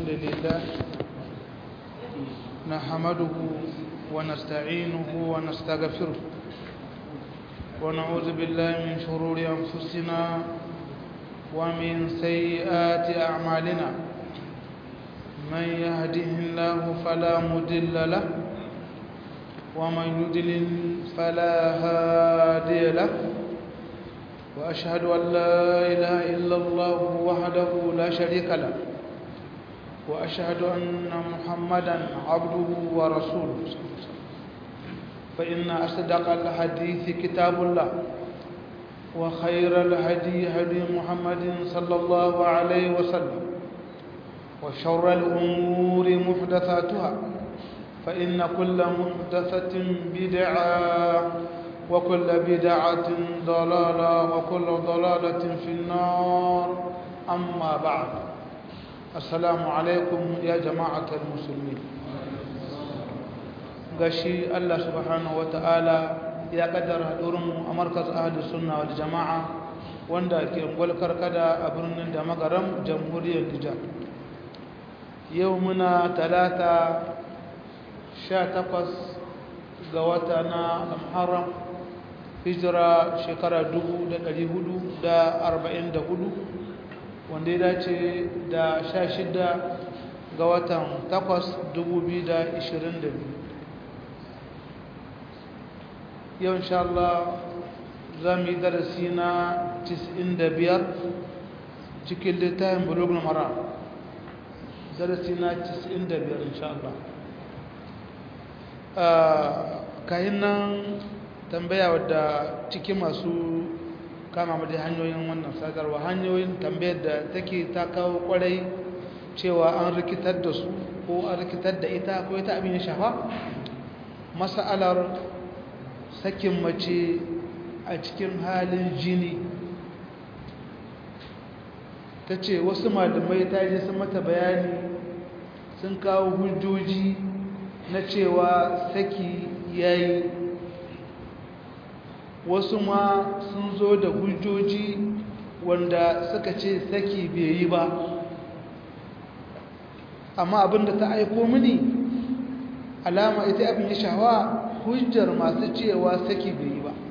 الحمد لله نحمده ونستعينه ونستغفره ونعوذ بالله من شرور أنفسنا ومن سيئات أعمالنا من يهده الله فلا مضل له ومن يضلل فلا هادي له وأشهد أن لا إله إلا الله وحده لا شريك له وأشهد أن محمدا عبده ورسوله فإن أصدق الحديث كتاب الله وخير الهدي هدي محمد صلى الله عليه وسلم وشر الأمور محدثاتها فإن كل محدثة بدعة وكل بدعة ضلالة وكل ضلالة في النار أما بعد السلام عليكم يا جماعة المسلمين gashi Allah subhanahu wata'ala ya kaddara haɗurinmu a markaz ahadu sunna wal jama'a wanda ke gwalkar kada a birnin da magaram jamhuriyar Nijar yau muna talata 18 ga wata na Muharram hijira shekara 1444 wanda ya dace da 16 ga watan 8 2022 yau insha Allah za mu yi darasi na 95 cikin littafin bulugul mara darasi na 95 insha Allah kayan nan tambaya wadda cikin masu kama mu da hanyoyin wannan sadarwa hanyoyin tambayar da take ta kawo kwarai cewa an rikitar da su ko an rikitar da ita ko ita abin ya shafa mas'alar sakin mace a cikin halin jini ta ce wasu malamai ta je sun mata bayani sun kawo hujjoji na cewa saki yayi wasu ma sun zo da hujjoji wanda suka ce saki bai yi ba amma abinda ta aiko mini alama ita abin ya shawa hujjar masu cewa saki bai yi ba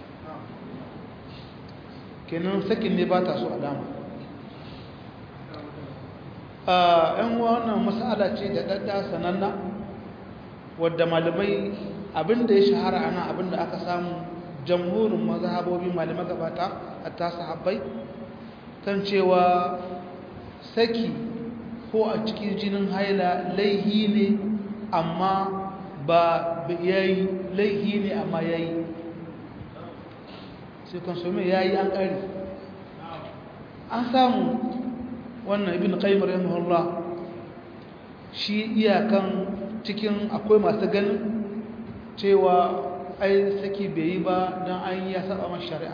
kenan sakin ne ba ta so alama a yan wannan masala ce da ɗaɗɗa sananna wadda malamai abinda ya shahara ana abinda aka samu jamhurin mazhabobi malamai gabata a tasa habbai kan cewa saki ko a cikin jinin haila laihi ne amma ba yayi laihi ne amma yayi sai konsome yayi an kare an samu wannan ibn qayyim rahimahullah shi iyakan cikin akwai masu ganin cewa ai saki bai yi ba don an yi ya saba masu shari'a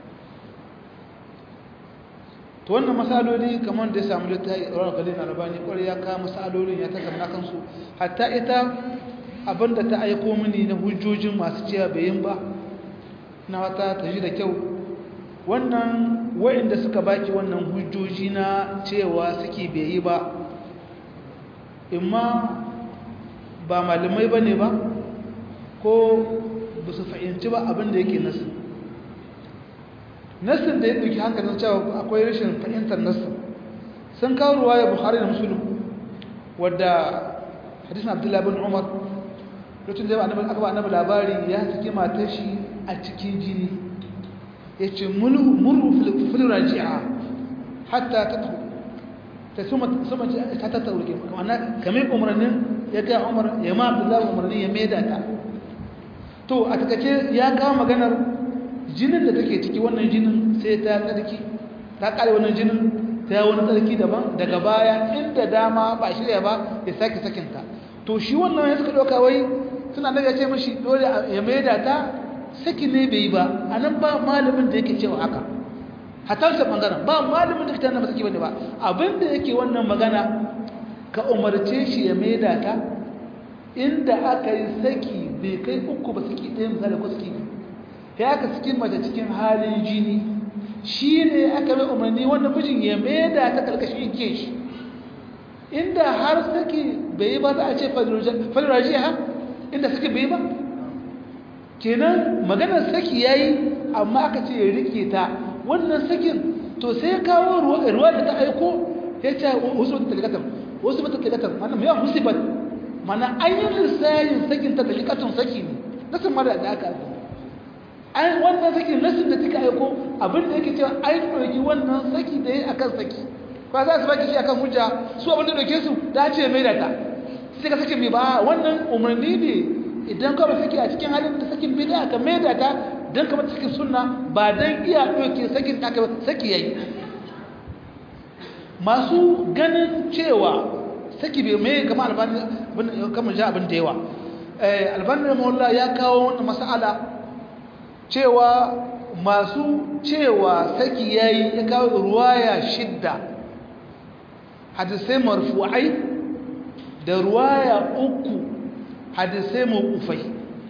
to wannan masaloli kamar da ya samu littafi rawar galin albani kwarai ya kawo masalolin ya tattauna kansu hatta ita abinda ta aiko mini na hujjojin masu cewa bai yin ba na wata ta ji da kyau wannan wa'inda suka baki wannan hujjoji na cewa suke bai yi ba imma ba malamai ba ne ba ko ba su fahimci ba abinda yake nasu nasin da ya ɗauki hankalin cewa akwai rashin fahimtar nasin sun kawo ruwa ya buhari da musulun wadda hadisun abdullahi bin umar lokacin da aka ba annabi labari ya saki matar shi a cikin jini ya ce murru filiraji'a hatta ta ta suma ta ta tauke ma'ana kamar umarnin ya ga umar ya ma abdullahi umarnin ya maida ta to a takace ya kawo maganar jinin da take ciki wannan jinin sai ta tsarki ta kare wannan jinin ta wani tsarki daban daga baya inda dama ba shirya ba ya sake sakinta to shi wannan ya suka ɗauka wai suna daga ce mashi dole ya maida ta saki ne bai yi ba a nan ba malamin da yake cewa haka hatar sa ɓangaren ba malamin da fitar na saki bane ba abinda yake wannan magana ka umarce shi ya maida ta inda aka yi saki bai kai uku ba saki ɗaya misali ko saki ya aka cikin mace cikin halin jini shi ne aka mai umarni wannan mijin ya maida ta ƙarƙashin ke shi inda har saki bai yi ba za a ce faliraji ha inda saki bai yi ba kenan maganar saki ya yi amma aka ce ya rike ta wannan sakin to sai kawo ruwa da ta aiko ya ce wasu mata talikatar wasu mata talikatar mana mai yawan musibat mana an yi lissayin sakin ta talikatun saki ne nasin mara da aka aiko an wannan saki nasin da take aiko abin da yake cewa an ɗauki wannan saki da ya akan saki ba za su baki shi akan hujja su abin da ɗauke su da ce mai da ta sai ka saki mai ba wannan umarni ne idan ka ba saki a cikin halin da sakin bai da aka mai da ta don kamar cikin sunna ba don iya ɗauke sakin aka saki yayi masu ganin cewa saki bai mai kama albani kamar ja abin da yawa albani mawalla ya kawo wani mas'ala cewa masu cewa saki yayi ya kawo ruwaya shidda hadisai marfu'ai da ruwaya uku hadisai mawqufai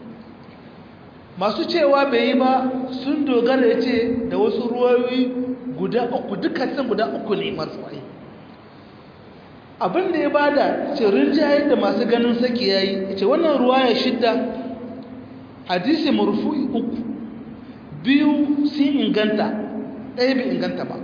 masu cewa bai yi ba sun dogara ya ce da wasu ruwayoyi guda uku dukkan guda uku ne marfu'ai abinda ya bada ce rinjaye da masu ganin saki yayi ce wannan ruwaya shidda hadisi marfu'i uku biyu sun inganta ɗaya bai inganta ba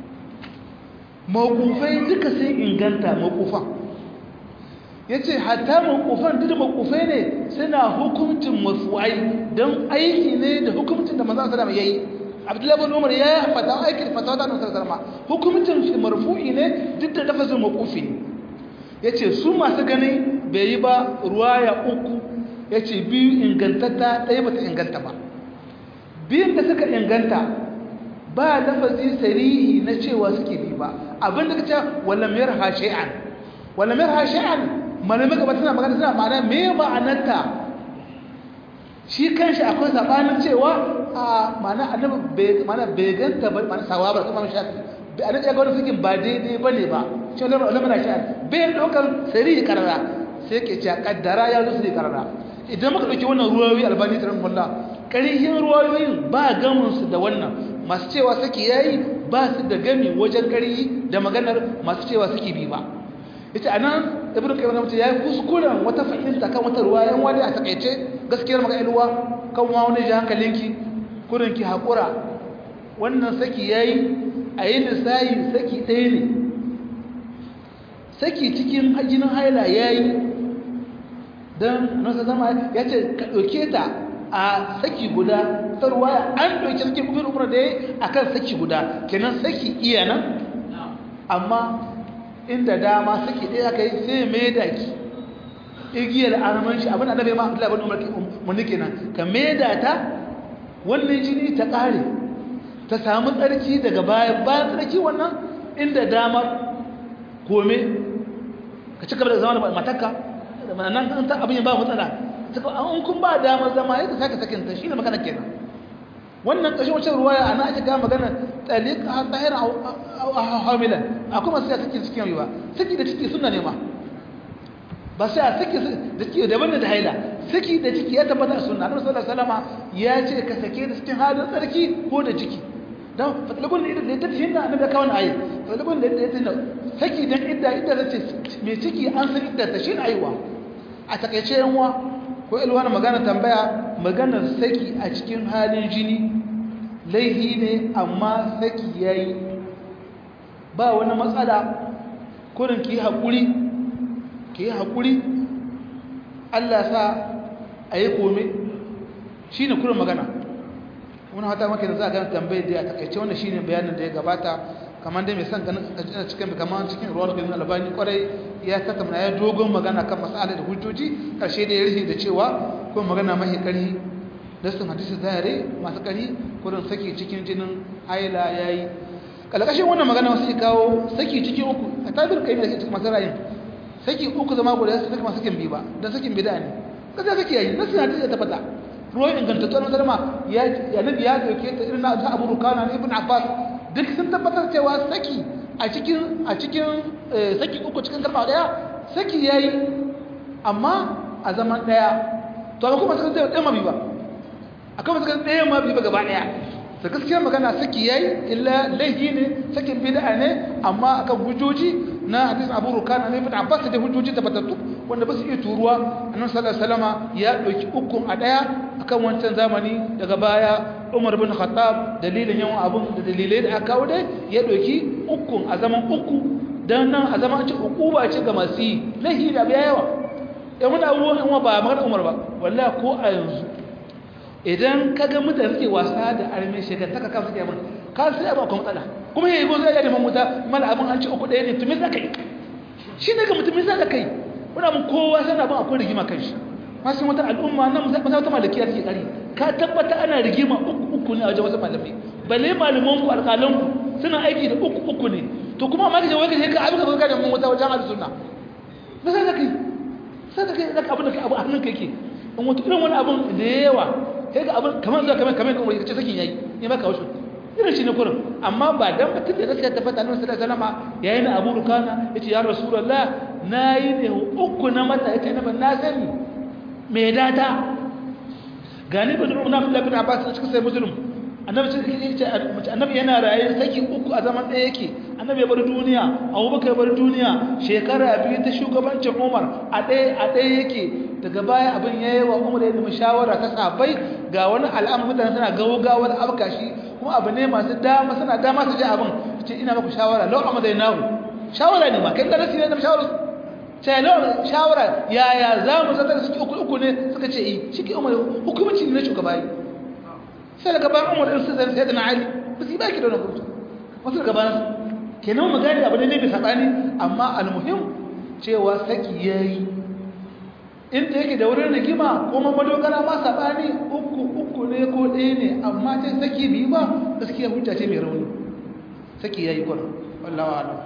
mawkufai duka sun inganta mawkufan ya ce hatta mawkufan duk mawkufai ne suna hukumcin marfu'ai don aiki ne da hukumcin da maza sadama ya yi abdullahi bin umar ya yi fata aikin fatawa da nusar sarma hukumcin shi marfu'i ne duk da lafazin mawkufi ya ce su masu gani bai yi ba ruwaya uku ya ce biyu ingantatta ɗaya ba ta inganta ba biyun da suka inganta ba lafazi sarihi na cewa suke bi ba abin da ka ce walamiyar hashe'an walamiyar hashe'an malamai gaba tana magana suna ma'ana me ma'anarta shi kanshi akwai sabanin cewa a ma'ana annabi ma'ana bai ganta ba ma'ana sawaba kuma shafi bai annabi ya ga wani fikin ba daidai bane ba shi wannan ulama shafi bai dokar sarihi karara sai ke ce kaddara ya zo sarihi karara idan muka dauki wannan ruwayoyi albani tarin mullah ƙarihin ruwayoyin ba gaminsu da wannan masu cewa saki yayi ba su da gami wajen ƙarihi da maganar masu cewa saki bi ba ita a nan ibn qayyim mutum ya yi kuskuren wata fahimta kan wata ruwayan wani a takaice gaskiyar maka ilwa kan wa wani ji hankalinki kurin ki haƙura wannan saki yayi a yi lissayi saki ɗaya ne saki cikin jinin haila yayi don nasa zama ya ce ka ɗauke ta a saki guda ta ruwaya an ɗauki saki kubin umar da ya a kan saki guda kenan saki iya nan amma inda dama saki ɗaya aka yi sai mai da ki igiyar arman shi abin da bai ma abdullahi bin umar mun kenan ka mai da ta wannan jini ta ƙare ta samu tsarki daga baya bayan tsarki wannan inda damar kome ka ci gaba da zama da matakka nan an ta abin ba matsala an kun ba damar zama yadda saka sakin ta shine magana kenan wannan kashin wacce ruwaya ana ake ga magana taliq ha tahir aw hamilan akwai masu ya saki cikin yiwa saki da ciki sunna ne ma ba sai a saki da ciki daban da haila saki da ciki ya tabbata a sunna Annabi sallallahu alaihi wasallam ya ce ka sake da cikin halin tsarki ko da ciki dan fatalabun da da ta hinna annabi da kawon ayi fatalabun da da ta saki dan idda idda zace me ciki an san idda ta shin aiwa a takeice yanwa ko ilwani magana tambaya maganar saki a cikin halin jini laihi ne amma saki yayi ba wani matsala kurin ki haƙuri ki haƙuri Allah sa a yi kome shi ne kurin magana wani hata maka da za a gani tambayar da a takaice wanda shi ne bayanin da ya gabata kamar dai mai son ganin cikin kamar cikin ruwan ganin albani kwarai ya tattauna ya dogon magana kan masala da hujjoji karshe da ya rufe da cewa ko magana mahi kari da sun hadisi zahiri masu kari kurin saki cikin jinin haila yayi kalkashin wannan magana wasu kawo saki cikin uku a tabir kai da cikin masu rayin saki uku zama guda su saki masu sakin bi ba dan sakin bid'a ne kaza saki yayi nasu hadisi ya tabbata ruwan ingantattu na salama ya nabi ya dauke ta irin na Abu Rukana ibn Abbas duk sun tabbatar cewa saki a cikin a cikin saki uku cikin kalma daya saki yayi amma a zaman daya to ba kuma suka sai ɗaya mabi ba akwai suka ɗaya mabi ba gaba daya da gaskiyar magana saki yayi illa laifi ne sakin bid'a ne amma akan hujjoji na hadisin abu rukana ne fita abbas da hujjoji tabbatattu wanda ba su iya turuwa annabi sallallahu alaihi wasallama ya dauki ukun a daya akan wancan zamani daga baya umar bin khattab dalilin yawan abun da dalilai da aka kawo dai ya dauki ukun a zaman uku dan nan a zaman ce ukuba ce ga masu yi lahi da biya yawa yan wani abubuwan yan ba magana umar ba wallahi ko a yanzu idan kaga mutane suke wasa da arme shekantaka kan suke abin ka sai abin akwai matsala kuma yayi go zai ya neman wuta mala abin an ci uku ɗaya ne to me za ka yi shi ne ga mutum me za ka kai wani abin kowa sana abin akwai rigima kan shi masu wata al'umma nan masu wata malakiya take kari ka tabbata ana rigima uku uku ne a wajen wasu malamai balle malaman ku alƙalan ku suna aiki da uku uku ne to kuma amma kaje wai kaje ka abin ka ga da mun wata wajen ahlus sunna me za ka kai sai ka kai zaka abin da kai abu a hannun ka yake in wato irin wani abin da yawa kai ga abin kamar zuwa kamar kamar kuma kace sakin yayi ne maka wasu irin shi ne kurin amma ba dan mutum da gaskiya ta fata annabi sallallahu alaihi wasallam yayi na Abu Rukana yace ya Rasulullah nayi ne uku na mata yace na ban na sani me data gani bin Umar bin Abdullah bin Abbas cikin sai Muslim annabi ce annabi yana raye saki uku a zaman ɗaya yake annabi ya bar duniya Abubakar ya bar duniya shekara biyu ta shugabancin Umar a ɗaya a ɗaya yake daga baya abin yayi wa Umar ya nemi shawara ta sabai ga wani al'amari mutane suna gawgawar abkashi kuma abu ne masu dama suna dama su ji abin ce ina maku shawara lau amma zai nahu shawara ne ma kai da nasi ne da shawara sai lau shawara yaya za mu zata su uku uku ne suka ce yi shi ke umar hukumci ne na shugaba yi sai daga bayan umar ɗin su zai sai da na ali ba su yi baki da wani hukunci wasu daga bayan kenan mu gani abu ne ne bai saɓani amma almuhim cewa saki ya yi inda yake da wurin rigima kuma madogara ma saɓani uku uku ne ko ɗaya ne amma ce saki biyu ba gaskiya hujja ce mai rauni saki ya yi kwan wallawa alam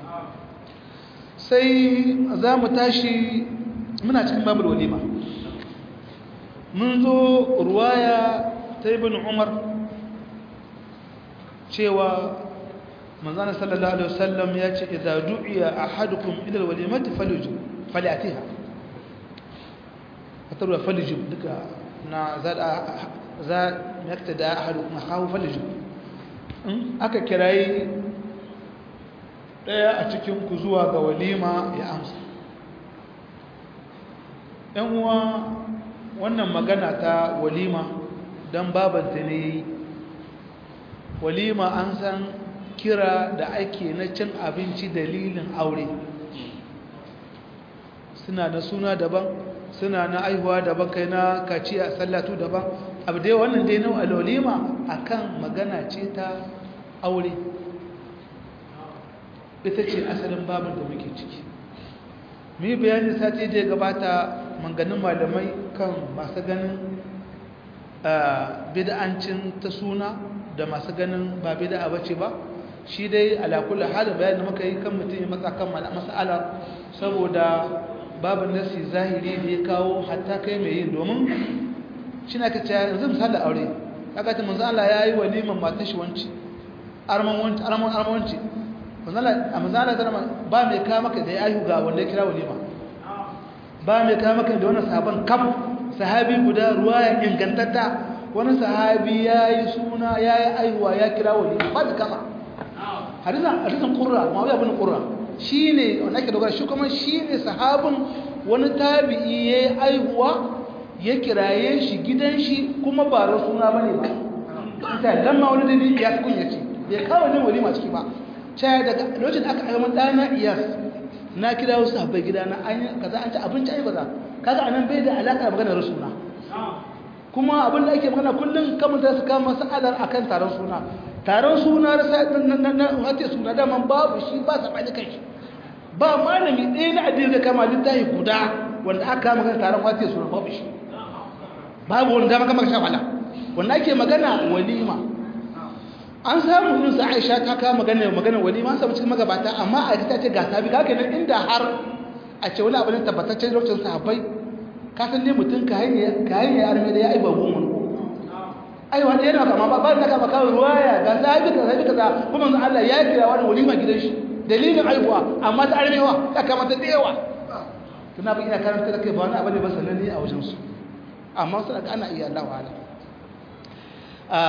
sai za mu tashi muna cikin babul walima mun zo ruwaya ta ibn umar cewa manzana sallallahu alaihi wasallam ya ce idza du'iya ahadukum ila alwalimati falyujib falyatiha fatarwa falyujib duka na zada za yakta da ahadukum hawo falyujib in aka kirayi daya a cikin ku zuwa ga walima ya amsa yan uwa wannan magana ta walima dan babanta ne walima an san kira da ake na cin abinci dalilin aure suna da suna daban suna na aihuwa daban kai na kaciya sallatu daban abu dai wannan dai na alolima akan magana ce ta aure ita ce asalin babin da muke ciki mu bayani sati da ya gabata manganin malamai kan masu ganin bid'ancin ta suna da masu ganin ba bid'a bace ba shi dai alakula halin bayanin muka yi kan mutum ya matsa kan mas'alar saboda babu nasi zahiri da ya kawo hatta kai mai yin domin shi na ka ce yanzu misali aure kaga ta manzo Allah ya yi waliman matan shi wanci arman wanci arman arman wanci manzo Allah a manzo Allah zama ba mai ka maka da ya ayu ga wanda ya kira walima ba mai ka maka da wannan sahaban kaf sahabi guda ruwaya ingantatta wani sahabi ya yi suna ya yi aihuwa ya kira walima ba da kama hadisan hadisan qurra ma'awiya ibn qurra shine wanda ake dogara shi kuma shine sahabin wani tabi'i yayi aihuwa ya kiraye shi gidan shi kuma ba suna bane ba ita lamma wani dai ya kunya ce bai kawo ne walima ciki ba sai daga lokacin aka aka man dana iyas na kira wasu sahabbai gidana an kaza an ci abinci ai kaza kaga anan bai da alaka da maganar suna kuma abin da ake magana kullum kamar da su kama sa'adar akan taron suna taron suna na wata suna daman babu shi ba sa bani kai ba malami ɗaya na addini da kama littafi guda wanda aka kama kan taron wata suna babu shi babu wanda dama kama sha wala wanda ake magana walima an samu yin sa Aisha ta kama magana magana walima sabu cikin magabata amma a ta ce ga sabi ga kenan inda har a ce wani abu ne tabbataccen lokacin sahabbai ka san ne mutum ka hanyar ka hanyar arme da ya aiba goma ai wanda yana kama ba ba naka maka ruwaya ga sahibi ka sahibi kaza kuma manzo Allah ya kira wani walima gidan shi dalilin aihuwa amma ta armewa ta kama ta dewa tuna ba ina karanta da kai ba wani abu ne ba sananne a wajen su amma su daga ana iya Allah wa'ala a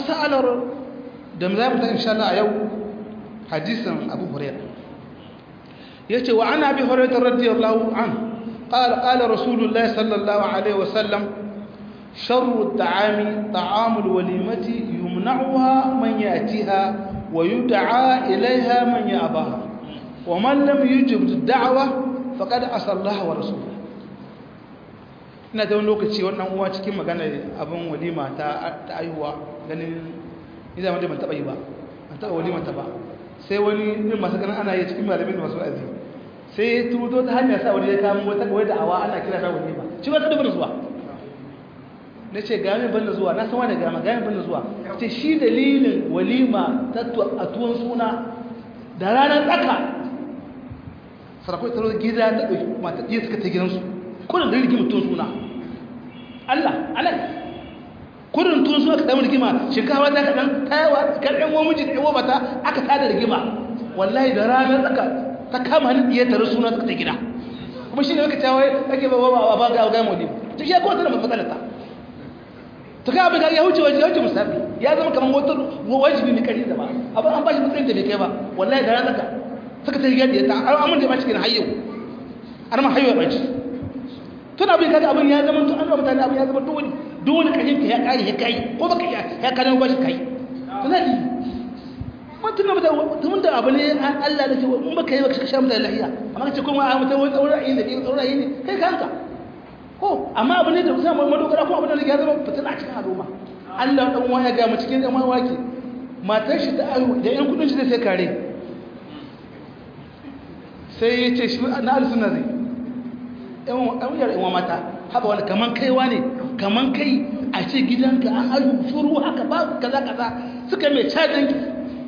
masalar da mu zamu ta insha Allah a yau hadisin Abu Hurairah yace wa ana bi hurairah radiyallahu an qala qala rasulullah sallallahu alaihi wasallam sharru at-ta'ami ta'amul walimati yumna'uha man yatiha wa yud'a ilayha man ya'baha wa man lam yujib ad-da'wa faqad asallaha wa rasulahu ina da wani lokaci wannan uwa cikin magana abin walima ta aihuwa ganin idan wanda ban taba yi ba ban taba walima ta ba sai wani irin masu ganin ana yi cikin malamin da masu azi sai ya tuto ta hanyar sa wani ya kamo wata kawai da awa ana kira ta walima shi wata da ban zuwa na ce gami ban da zuwa na san wani gama gami ban da zuwa ce shi dalilin walima ta a tuwon suna da ranar tsaka sarakwai taro gida ta ɗauki mata ɗaya suka ta gidansu kudin da rigima tuwon suna Allah Allah kudin tuwon suna ka samu rigima shinkawa ta kaɗan tayawa karɗin wa miji da yawa mata aka tada rigima wallahi da ranar tsaka ta kama hannun ɗiyar tare suna suka ta gida kuma shi ne maka cewa ake ba ba ba ga ga mu ne to shi ya kowace da matsalar ta to ka abin ya wuce waje wuce musabi ya zama kamar wata wajibi ne kari da ba abin an ba shi matsayin da bai kai ba wallahi da ranar tsaka suka ta riga da ta an da ba cikin hayyau an ma hayyau ba ci tun abin kaga abin ya zama tun an zama mutane abin ya zama dole dole kashin ka ya kare ya kai ko baka ya ya kare ba shi kai to zai mun tun da tun da abu ne Allah da ce mun baka yi baka sha mutane lahiya amma kace kuma a mutum wani tsauran ayi da ke tsauran ayi ne kai kanka ko amma abu ne da kusa mu madogara ko abin da ya zama fitina a cikin al'umma Allah dan uwa ya ga mu cikin yan waki matar shi ta ayu da yan kudin shi zai sai kare sai ya ce shi na alisuna zai yan yara yan mata haka wani kaman kaiwa ne kaman kai a ce gidanka an ayu shuru haka ba kaza kaza suka mai cajin ki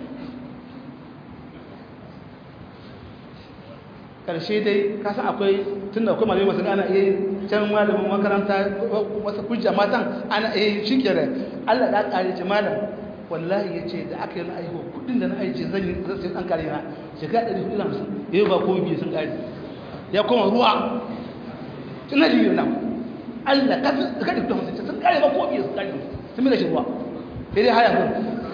karshe dai kasan akwai tun da akwai malamai masu ana iya can malamin makaranta wasu hujja matan ana iya shi kere allah da kare ce malam wallahi ya ce da aka yi na aihuwa kudin da na aice zan yi zai an kare na shekara ɗari hudu hamsin yau ba ko biyu sun kare ya koma ruwa ina ji yana Allah ka ka da hamsin sun kare ba ko biyu sun kare sun mila shi ruwa sai dai haya kun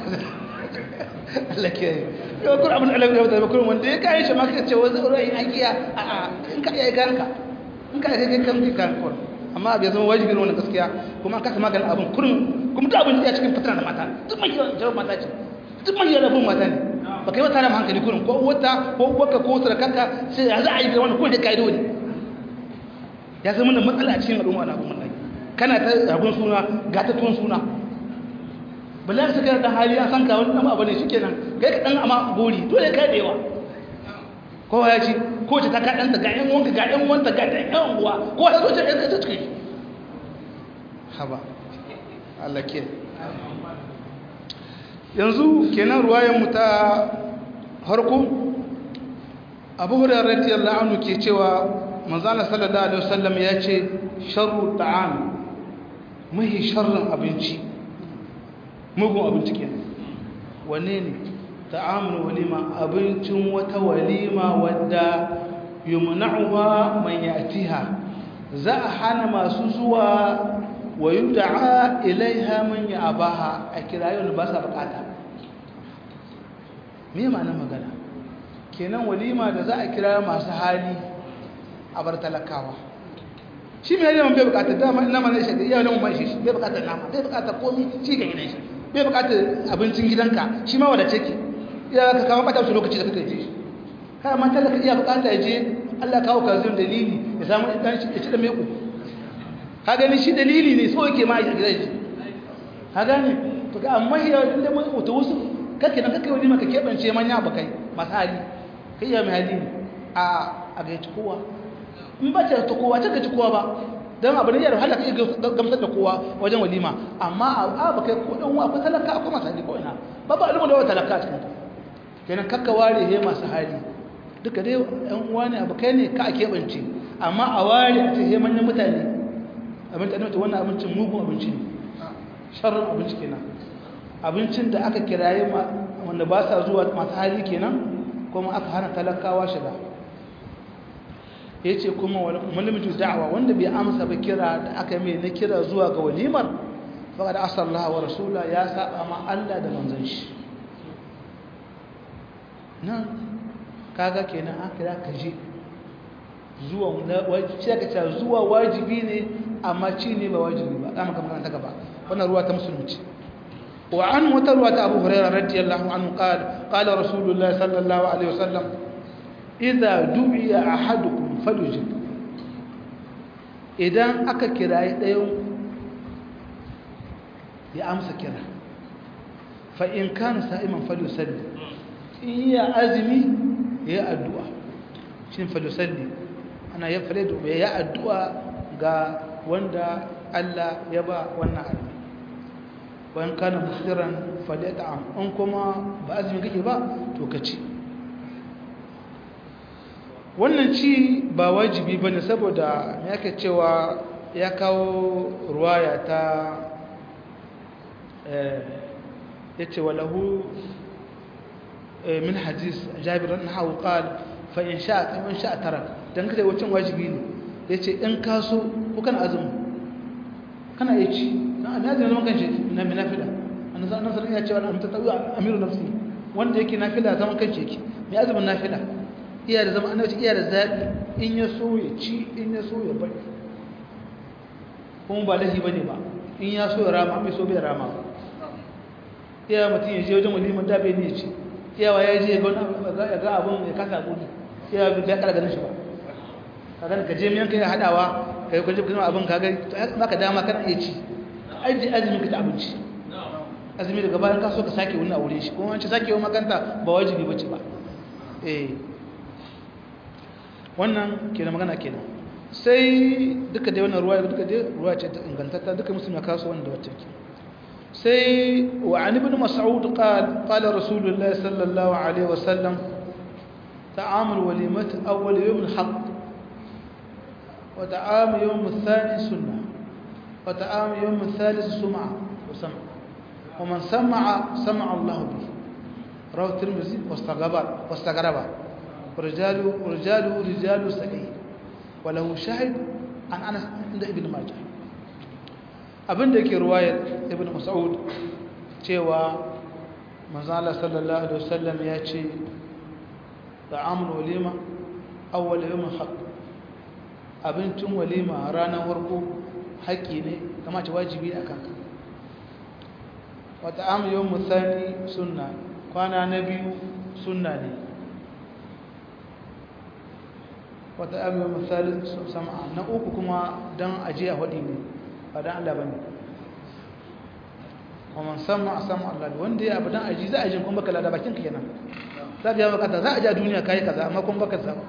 Allah ke yau kun abin Allah ya bada kun wanda ya kare shi ma ka ce wani ra'ayi an kiya a a in ka iya kanka in ka iya kan kan kan amma bai zama wajibi ne wannan gaskiya kuma an kasa maganin abin kurin kuma duk abin da ya cikin fitina da mata duk mai yawan mata ce duk mai yawan rabin mata ne ba kai wata da hankali kurin ko wata ko waka ko sarakanka sai ya za a yi da wannan ko da kaido ne ya zama da matsala a cikin al'umma na abin wallahi kana ta ragon suna ga ta tuwon suna bala ka kai da hali an san ka wani dan abu ne shikenan kai ka dan amma gori dole kai da yawa kowa ya ci ko ta ta kaɗanta ga ‘yan wanka ga ‘yan wanta ga ɗan ‘yan uwa ko ta zo ta ɗan ta cikin haba Allah ke yanzu kenan ruwayenmu ta harko abu hurairar radiyallahu anhu ke cewa manzana sallallahu alaihi wasallam ya ce sharru ta'am mahi sharrin abinci mugun abinci kenan wanne ne ta'amul walima abincin wata walima wadda yumna'uha man ya'tiha za a hana masu zuwa wa yud'a ilaiha man ya'baha a kirayon ba sa bukata me ma'anar magana kenan walima da za a kira masu hali a bar talakawa shi mai yawan bai bukatar dama ina mana shi da iyalin mai shi bai bukatar nama bai bukatar komi ci ga gidan shi bai bukatar abincin gidanka shi ma wadace ki ya ka kawo bata su lokaci da kake ji kai amma talaka iya bukata ya je Allah kawo ka zin dalili ya samu dan shi ya ci da meku ka gani shi dalili ne so yake ma ya gidan shi ka gani to ga amma ya inda mun mutu wasu kake nan kake wani maka kebance manya bakai masu hali kai ya mai hali a a ga ci kowa in ba ta ta kowa ta ga ci kowa ba dan abu ne ya wahala kai gamsar da kowa wajen walima amma a ba kai ko dan wa akwai talaka akwai masu hali ko ina ba ba ilimin da wa talaka a cikin ta kenan kakka ware he masu hali duka dai yan uwa ne abu kai ne ka a keɓance amma a ware a ce he manyan mutane abinci ne wannan abincin mugun abinci ne sharrin abinci kenan abincin da aka kiraye wanda ba sa zuwa masu hali kenan kuma aka hana talakawa shiga ya ce kuma malimtu da'awa wanda bai amsa ba kira da aka mai na kira zuwa ga walimar faƙa da asallah wa rasula ya saba ma Allah da manzan shi nan kaga kenan an kira ka je zuwa wajibi zuwa wajibi ne amma ci ne ba wajibi ba za mu kama ta gaba wannan ruwa ta musulunci wa an wata ruwa ta abu hurairah radiyallahu anhu qala qala rasulullahi sallallahu alaihi wasallam idza du'iya ahadukum falyujib idan aka kirayi ɗayan ya amsa kira fa in kana sa'iman falyusalli in ya azumi ya addu'a shin falyusalli ana ya fare da ya addu'a ga wanda Allah ya ba wannan azumi bayan kana musiran falyata'am in kuma ba azumi kake ba to ka ci wannan ci ba wajibi bane saboda me yake cewa ya kawo ruwaya ta eh yace walahu min hadis jabir annahu qala fa in sha'a in sha'a tarak dan kace wacin wajibi ne yace in ka so ko kana azumi kana yi ci dan annabi zaman kan shi na nafila annabi sallallahu alaihi ya ce wa anta tawi amiru nafsi wanda yake nafila zaman kan shi yake mai azumin nafila iya da zaman annabi iya da zabi in ya so ya ci in ya so ya bari kuma ba lahi bane ba in ya so ya rama mai so bai rama iya mutum ya je wajen waliman da bai ne ya ci iyawa ya je ya ga abin ya kasa gudu iya bai kara ganin shi ba kaga ka je miyan kai hadawa kai kwaje kuma abin kaga maka dama kana iya ci aji azumi ka ta abinci azumi daga bayan ka so ka sake wani aure shi kuma wance sake wa makanta ba wajibi bace ba eh wannan kenan magana kenan sai duka dai wannan ruwa duka dai ruwa ce ta ingantatta duka musulmi ya kaso wanda wacce ke sai wa an ibn mas'ud qala qala rasulullahi sallallahu alaihi wasallam ta'amul walimati awwal yawm al-haqq وتعام يوم الثاني سنة وتعام يوم الثالث سمعة وسمع ومن سمع سمع الله به رواه الترمذي واستغرب واستغرب ورجاله ورجاله رجال سعيد وله شاهد عن انس عند ابن ماجه abin da ke ruwayar ibn mas'ud cewa manzo Allah sallallahu alaihi wasallam ya ce ta'amul walima awwal yawm haqq abincin walima ranar warko haƙƙi ne kama ce wajibi a kanka wata amiyar musani sunna kwana na biyu sunna ne wata amiyar musali sama na uku kuma don ajiya waɗi ne ba don allah ba ne kuma sama a sama allah wanda ya abu don aji za a jin kuma baka lada bakin kenan za ka yi makata za a ja duniya kayi kaza amma kuma baka sama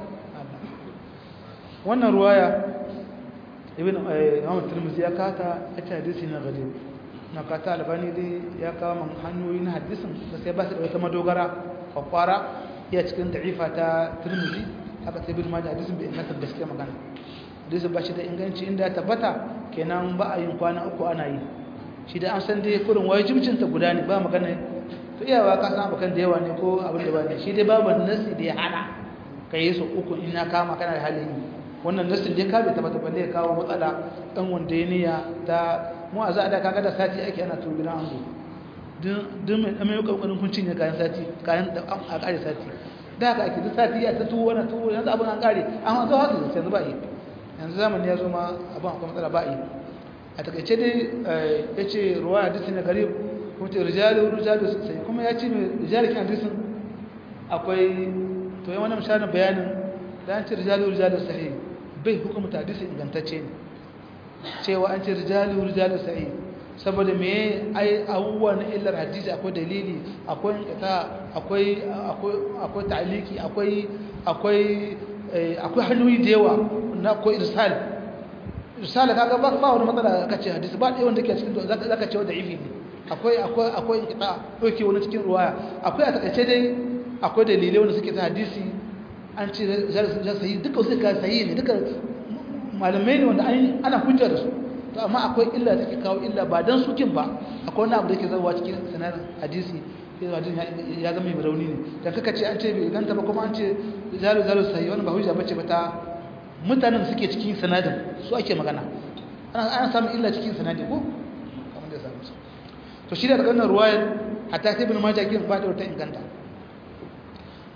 wannan ruwaya ibn Muhammad Tirmidhi ya kata a cikin hadisi na gari na kata albani dai ya kawo man hanyoyi na hadisin da sai ba su da wata madogara kwakwara iya cikin da'ifa ta Tirmidhi haka sai ibn Majah hadisin bai inganta gaskiya magana hadisin ba shi da inganci inda ya tabbata kenan ba a yin kwana uku ana yi shi da an san dai kurin wajibcin ta guda ne ba magana to iyawa ka san abakan da yawa ne ko abin da ba ne shi dai babu nasi da ya hana ka yi su uku in ya kama kana da halin yi wannan nasin dai ka bai tabbata balle ya kawo matsala dan wanda ya niyya ta mu a za da kaga da sati ake ana to gidan ango dun mai dan mai kokarin kun cinye kayan sati kayan da a kare sati da haka ake duk sati ya ta tuwo wannan tuwo yanzu abin an kare an zo haka yanzu ba yi yanzu zamani ya zo ma abin akwai matsala ba yi a takaice dai ya ce ruwa hadisi na garib ko ce rijalu rijalu sai kuma ya ce mai rijalikin hadisin akwai to yi wani misalin bayanin da an ce rijalu rijalu sahih bai hukumta hadisi ingantacce ne cewa an ce rijalu rijalu sahih saboda me ai abubuwa na illar hadisi akwai dalili akwai inkata akwai akwai akwai ta'liki akwai akwai akwai hanyoyi da yawa na akwai irsal irsal kaga ba ba wani matsala kace hadisi ba dai wanda ke cikin zaka zaka ce da ifi ne akwai akwai akwai inkata doke wani cikin ruwaya akwai a takaice dai akwai dalilai wanda suke ta hadisi an ce za su yi duka su ka sayi ne duka malamai ne wanda ana hujja da su to amma akwai illa da take kawo illa ba dan sukin ba akwai wani abu da yake zarwa cikin sanar hadisi hadisi ya zama mai rauni ne dan kaka ce an ce bai ganta ba kuma an ce zalu zalu sayi wannan ba hujja bace ba ta mutanen suke cikin sanadin su ake magana ana ana samun illa cikin sanadin ko kamar da ya samu to shi da daga wannan ruwayar hatta sai ibn majah kin fadi wata inganta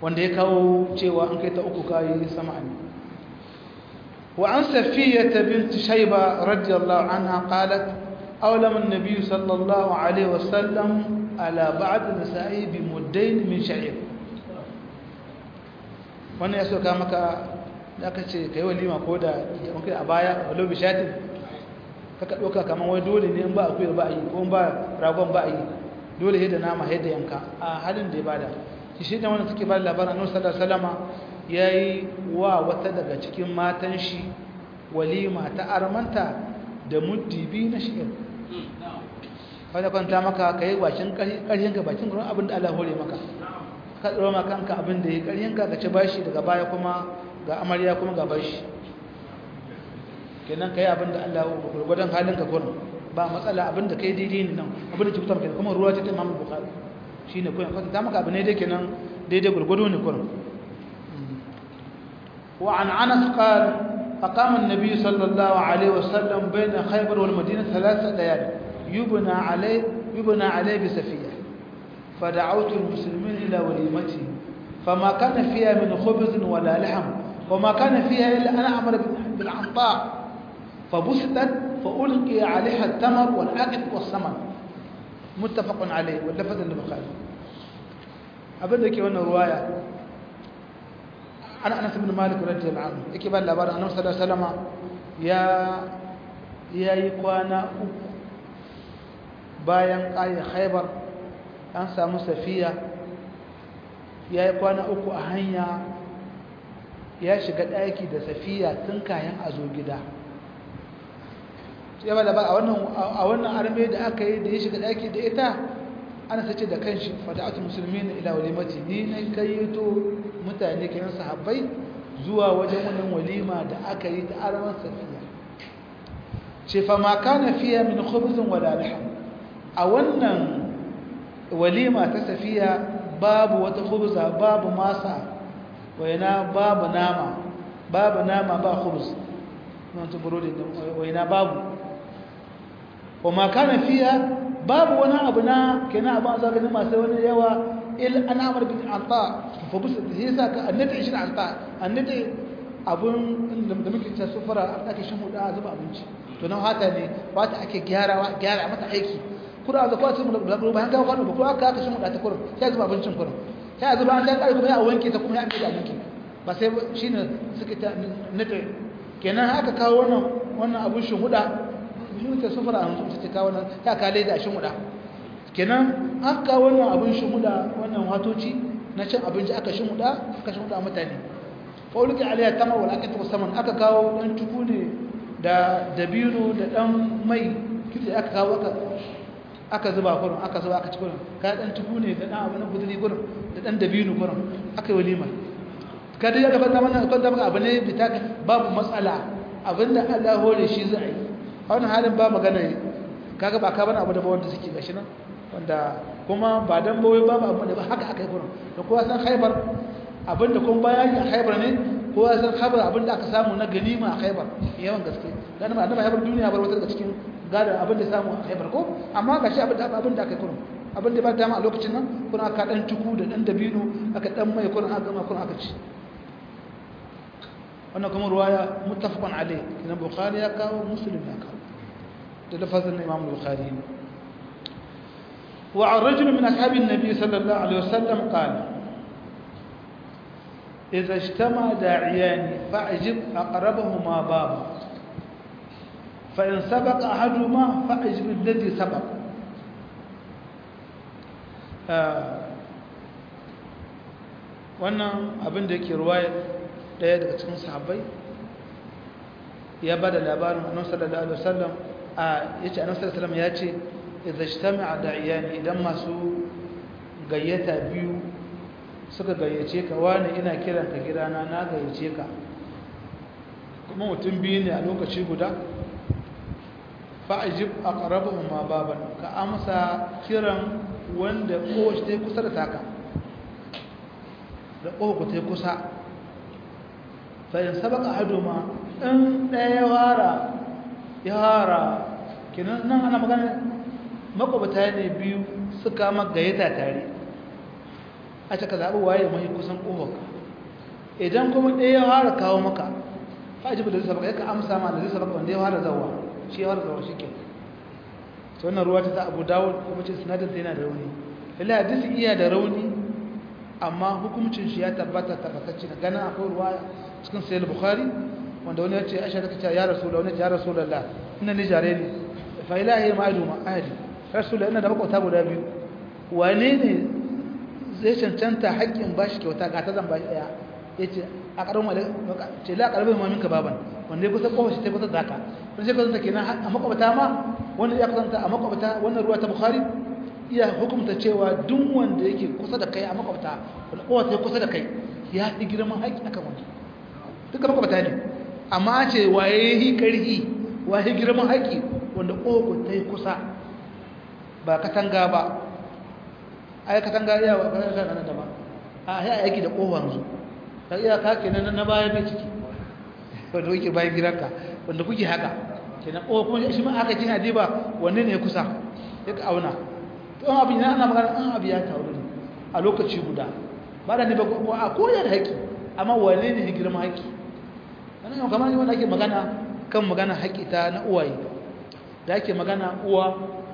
wanda ya kawo cewa an kai ta uku kayi sama ne wa an safiya ta binti shaiba radiyallahu anha qalat awlam an-nabiy sallallahu alaihi wasallam ala ba'd nisa'i bi muddain min sha'ir wannan ya soka maka da aka ce kai walima ko da kai a baya walau bi shatin kaka doka kaman wai dole ne in ba akwai ba yi ko ba ragon ba yi dole sai da nama sai da yanka a halin da ya bada shi shi da wannan suke ba labarin annabi sallallahu alaihi wasallama yayi wa wata daga cikin matan shi walima ta armanta da muddibi na shi'ir kada kwanta maka kai bakin ƙarhin ka bakin gurin abin da Allah hore maka ka tsoro ma kanka abin da ya ƙarhin ka ka ci bashi daga baya kuma ga amarya kuma ga bashi kenan kai abin da Allah gurgurdan halin ka kurin ba matsala abin da kai daidai ne nan abin da ke fitar kuma ruwa ta Imam Bukhari shine kurin kwanta maka abin ne dai kenan daidai gurgudu ne kurin wa an Anas qala أقام النبي صلى الله عليه وسلم بين خيبر والمدينة ثلاثة ليال يبنى عليه يبنى عليه بسفية فدعوت المسلمين إلى وليمته فما كان فيها من خبز ولا لحم وما كان فيها إلا أنا أمر بالعنطاء فبسطت فألقي عليها التمر والعقد والسمن متفق عليه واللفظ البخاري أبدا كي وانا رواية ana anas ibn malik radiyallahu anhu yake ba labarin annabi sallallahu alaihi wasallam ya yayi kwana uku bayan ayi khaybar an samu safiya yayi kwana uku a hanya ya shiga daki da safiya tun kayan azo gida sai ba labarin a wannan a wannan arme da aka yi da ya shiga daki da ita ana sace da kanshi fada'atu muslimin ila walimati ni ne kayyato mutane kiran sahabbai zuwa wajen wannan walima da aka yi da arman safiya ce fa ma kana fiya min khubzin wala lahm a wannan walima ta safiya babu wata khubza babu masa waina babu nama babu nama ba khubz nan ta burodi waina babu wa ma kana fiya babu wani abu na kenan abu an zaganin masu wani yawa il an amar bin alta fa bisa da yasa ka annata shi alta annata abun da muke ta sufara ake shin huda a zuba abinci to nan hata ne ba ta ake gyarawa gyara mata aiki kura da kwace mu da bayan ka kwano ba ko aka aka shin huda ta kurin sai zuba abincin kurin sai zuba an dan kare kuma ya wanke ta kuma ya amfani da abinci ba sai shine suke ta nata kenan aka kawo wannan wannan abun shin huda shi ta sufura a mutum ta kawo nan ta kale da shin huda kenan aka wannan abin shin huda wannan watoci na cin abinci aka shin huda aka shin huda mutane fauluki alaiya tamar wal aqatu saman aka kawo dan tuku ne da dabino da dan mai kitse aka kawo aka aka zuba kurin aka zuba aka ci kurin ka dan tuku ne da dan abu na guduri kurin da dan dabino kurin aka yi walima kada ya gaba da wannan kan da abu ne bitaka babu matsala abinda Allah hore shi za a yi a wani halin ba magana kaga ba ka bane abu da ba wanda suke gashi nan wanda kuma ba dan bawai ba ba abu da ba haka aka yi gurin da kowa san haibar abinda kuma bayani a haibar ne kowa san haibar abinda aka samu na ganima a haibar yawan gaske dan ba annabi haibar duniya bar wata daga cikin gada abinda samu a haibar ko amma gashi abinda abinda aka yi gurin abinda ba dama a lokacin nan kuna aka dan tuku da dan dabino aka dan mai kurin aka gama kurin aka ci wannan kuma ruwaya muttafaqun alayh kina bukhari ya kawo muslim ya kawo da lafazin imam bukhari wa an rajul min ashabi an-nabi sallallahu alaihi wasallam qala idza ijtama da'iyan fa'jib aqrabahuma baba fa in sabaqa ahaduhuma fa'jib alladhi sabaqa wannan abin da yake ruwaya daya daga cikin sahabbai ya bada labarin annabi sallallahu alaihi wasallam a yace annabi sallallahu alaihi wasallam yace idza ijtama'a da'iyan idan masu gayyata biyu suka gayyace ka wani ina kiran ka gidana na gayyace ka kuma mutum biyu ne a lokaci guda fa'ajib aqrabuhum ma baban ka amsa kiran wanda kowace ta kusa da taka da kowace ta kusa fa'in sabaka haduma in ɗaya wara ya wara kinan nan ana magana makwabta ne biyu suka magayyata tare a ce ka zaɓi waye mai kusan ƙofarka idan kuma ɗaya ya fara kawo maka fajibu da zai sabaka ya ka amsa ma da zai sabaka wanda ya fara zawa shi ya fara zawa shi ke ta wannan ruwa ta ta abu dawo kuma ce sinadar ta yana da rauni lalai hadisi iya da rauni amma hukumcin shi ya tabbata tabbatacce na ganin akwai ruwa cikin sayar bukhari wanda wani ya ce aisha ta kace ya rasu da wani ya rasu da ina ni jare ne fa ilahi ma'adu ma'adi rasu da ina da makwata guda biyu wane ne zai cancanta haƙƙin bashi kyauta ga ta zan bashi ɗaya ya ce a ƙarfin wale ce la ƙarfin mamin ka baban wanda ya kusa kowa shi ta kusa zaka wani sai kusanta kenan a makwabta ma wanda ya kusanta a makwabta wannan ruwa ta bukhari iya hukumta cewa duk wanda yake kusa da kai a makwabta wanda kowa ta kusa da kai ya fi girman haƙƙi akan wani duka makwabta ne amma ce waye yi ƙarfi waye girman haƙƙi wanda kowa ta yi kusa ba katanga ba ai katanga iya wa katanga nan da ba a ya aiki da kowa yanzu ta iya ka kenan na baya mai ciki wanda kuke bayan gidanka wanda kuke haka kenan kowa kuma shi ma aka cin adiba wanne ne kusa ya ka auna to an abin ana magana an abu ya taru ne a lokaci guda ba da ne ba ko a koyar da haƙi amma wanne ne girman haƙi wannan yau kamar wanda ake magana kan magana haƙi ta na uwaye da ake magana uwa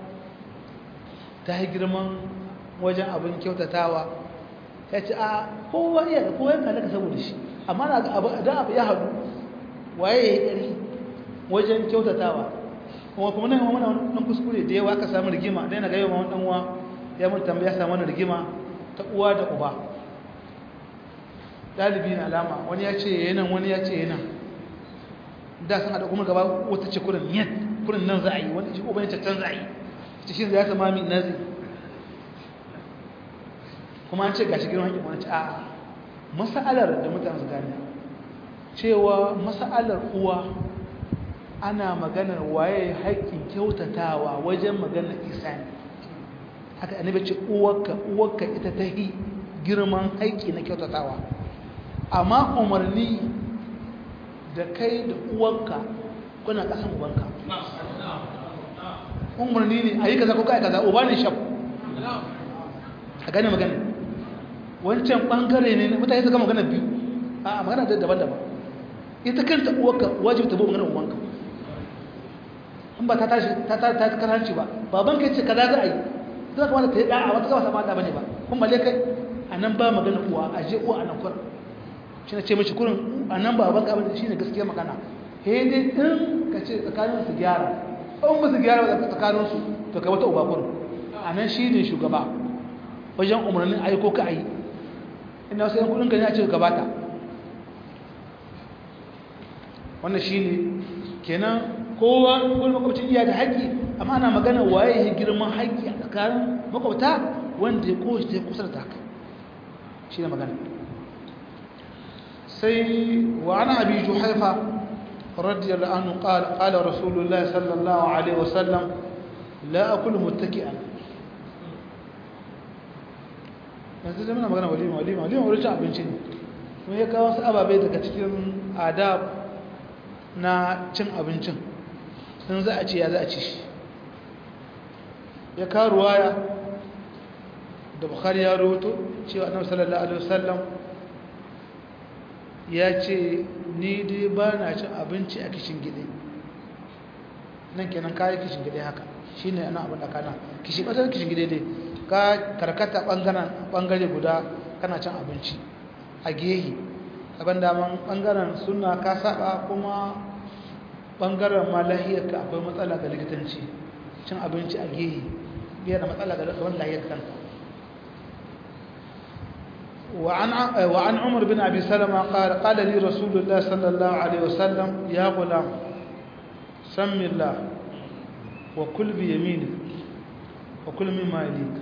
ta yi girman wajen abin kyautatawa ya ce a kowa iya da kowa yanka daga saboda shi amma na da abu ya haɗu waye ya yi ƙari wajen kyautatawa kuma kuma nan mana wani kuskure da yawa aka samu rigima da yana ga yawan wani uwa ya mun tambaya samu wani rigima ta uwa da uba ɗalibi na alama wani ya ce yanan wani ya ce yanan da sun haɗa kuma gaba wata ce kurin yan kurin nan za a yi wani shi uban can za a yi cikin da ya sama min nazi kuma an ce gashi girman haƙƙin wani a masa'alar da mutane su gane cewa masa'alar uwa ana maganar waye haƙƙin kyautatawa wajen maganar isani haka annabi ce uwarka uwarka ita ta yi girman haƙƙi na kyautatawa amma umarni da kai da uwarka kuna ƙasan ubanka umarni ne a yi kaza ko kai kaza uba ne shaf a gane magana wancan bangare ne mutane suka magana biyu a magana da daban-daban ita kanta uwarka wajibi ta bi magana ubanka in ba ta tashi ta ta ta karanci ba baban kai ce kaza za a yi zai kamata ta yi da'a wata kawai sama da bane ba kun balle kai a nan ba magana uwa a je uwa a nan kurin shi na ce mashi kurin a nan ba baban ka shi ne gaskiya magana he dai in ka ce tsakanin su gyara in ba su gyara ba tsakanin su to ka wata uba kurin a nan shi ne shugaba wajen umarnin aiko ka a yi ina wasu yan kudin ka ne a ce gabata wannan shi ne kenan kowa wani makwabcin iya da haƙƙi amma ana magana waye ya girman haƙƙi a tsakanin makwabta wanda ya kowace ta kusa da taka shi ne magana sai wa ana abi juhaifa radiyallahu anhu qala qala rasulullahi sallallahu alaihi wasallam la akulu muttaki'an yanzu da muna magana walima walima walima wurin cin abinci ne kuma ya kawo wasu ababai daga cikin adab na cin abincin sun za a ce ya za a ci shi ya kawo ruwaya da bukhari ya roto cewa annabi sallallahu alaihi wasallam ya ce ni dai ba na cin abinci a kishin gide nan kenan kayi kishin gide haka shine ana abin da kana kishin ƙasar kishin gide dai ka karkata ɓangare guda kana cin abinci a gehe abin daman ɓangaren suna ka saba kuma ɓangaren ma lahiyarka akwai matsala ga likitanci cin abinci a gehe biya da matsala ga gaban lahiyar kanta وعن عمر بن أبي سلمة قال قال لي رسول الله صلى الله عليه وسلم يا غلام سم الله وكل بيمينك وكل مما يليك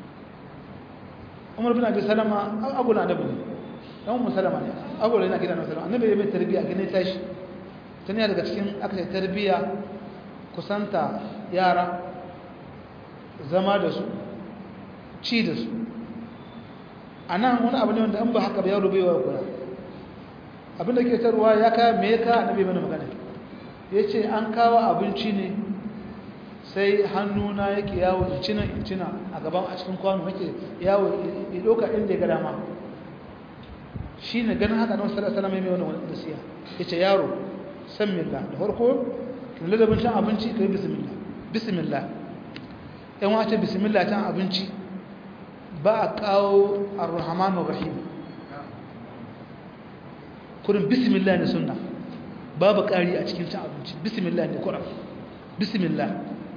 عمر بن أبي سلمة أقول أنا ابني أم سلمة أقول أنا كده أنا سلمة النبي يبي تربية كنا تاش تاني هذا كتير أكثر تربية كسانتا يارا zama da su ci da su a nan wani abu ne wanda an ba haka ba yaro baiwa kula abinda ke tarwa ya kaya me ya ka annabi mana magana ya ce an kawo abinci ne sai hannuna yake yawo incina incina a gaban a cikin kwano nake yawo ya ɗauka inda ya ga dama shi ne ganin haka nan sallallahu alaihi mai wani nasiya ya ce yaro san milla da farko kin ladabin cin abinci ka yi bismillah bismillah yan wace bismillah cin abinci ba a kawo ar-rahman rahim kurin bismillah ne sunna babu ƙari a cikin cin abinci bismillah ne kuran bismillah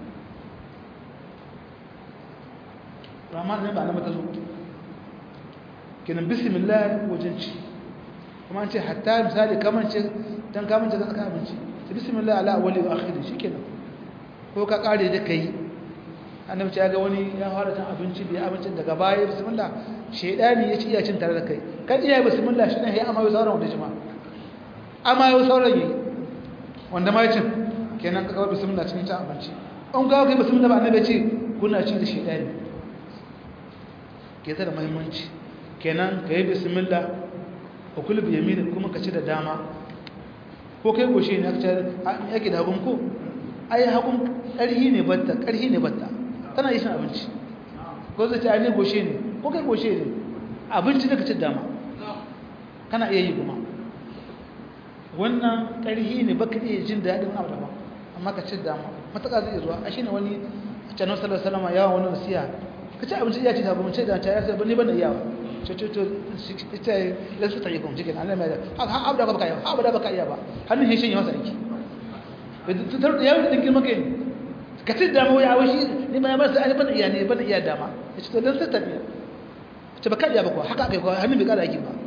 rahman ne ba na mata zo kenan bismillah wajen ci kuma an ce hatta misali kamar ce don kamar ce zaka abinci sai bismillah ala awwali wa akhiri shikenan ko ka kare da kai annabi ya ga wani ya fara cin abinci da abincin daga baya bismillah shedani ya ci iya cin tare da kai kan iya bismillah shi ne ya amma yau sauran wanda jama'a amma yau sauran yi wanda ma cin kenan ka kawai bismillah cikin cin abinci an ga kai bismillah ba annabi ya ce kuna ci da shedani ke ta da muhimmanci kenan ka yi bismillah a kula bi yaminin kuma ka ci da dama ko kai goshe ne aka yake da hagun ko ai hagun ƙarhi ne batta ƙarhi ne batta tana yi shan abinci ko zai ce ai ne goshe ne ko kai goshe ne abinci da ka ci dama kana iya yi kuma wannan ƙarhi ne baka iya jin daɗin abu daban amma ka ci dama matuƙa zai zuwa a shi ne wani a canar sallar salama yawon wani wasiya ka ci abinci iya ci da abinci da ta yasa ba ni ban da iyawa cututu ita lansu ta yi kuma cikin allah mai da haka abu da baka iya abu da baka iya ba hannun shi shi masa aiki tutar da yawon ɗin girma kai ka ci dama ya washi ni ma ya masa ani ban iya ne ban iya dama ya ce to lansu ta biya ce ba ka iya ba kuwa haka aka yi kuwa hannun bai kada aiki ba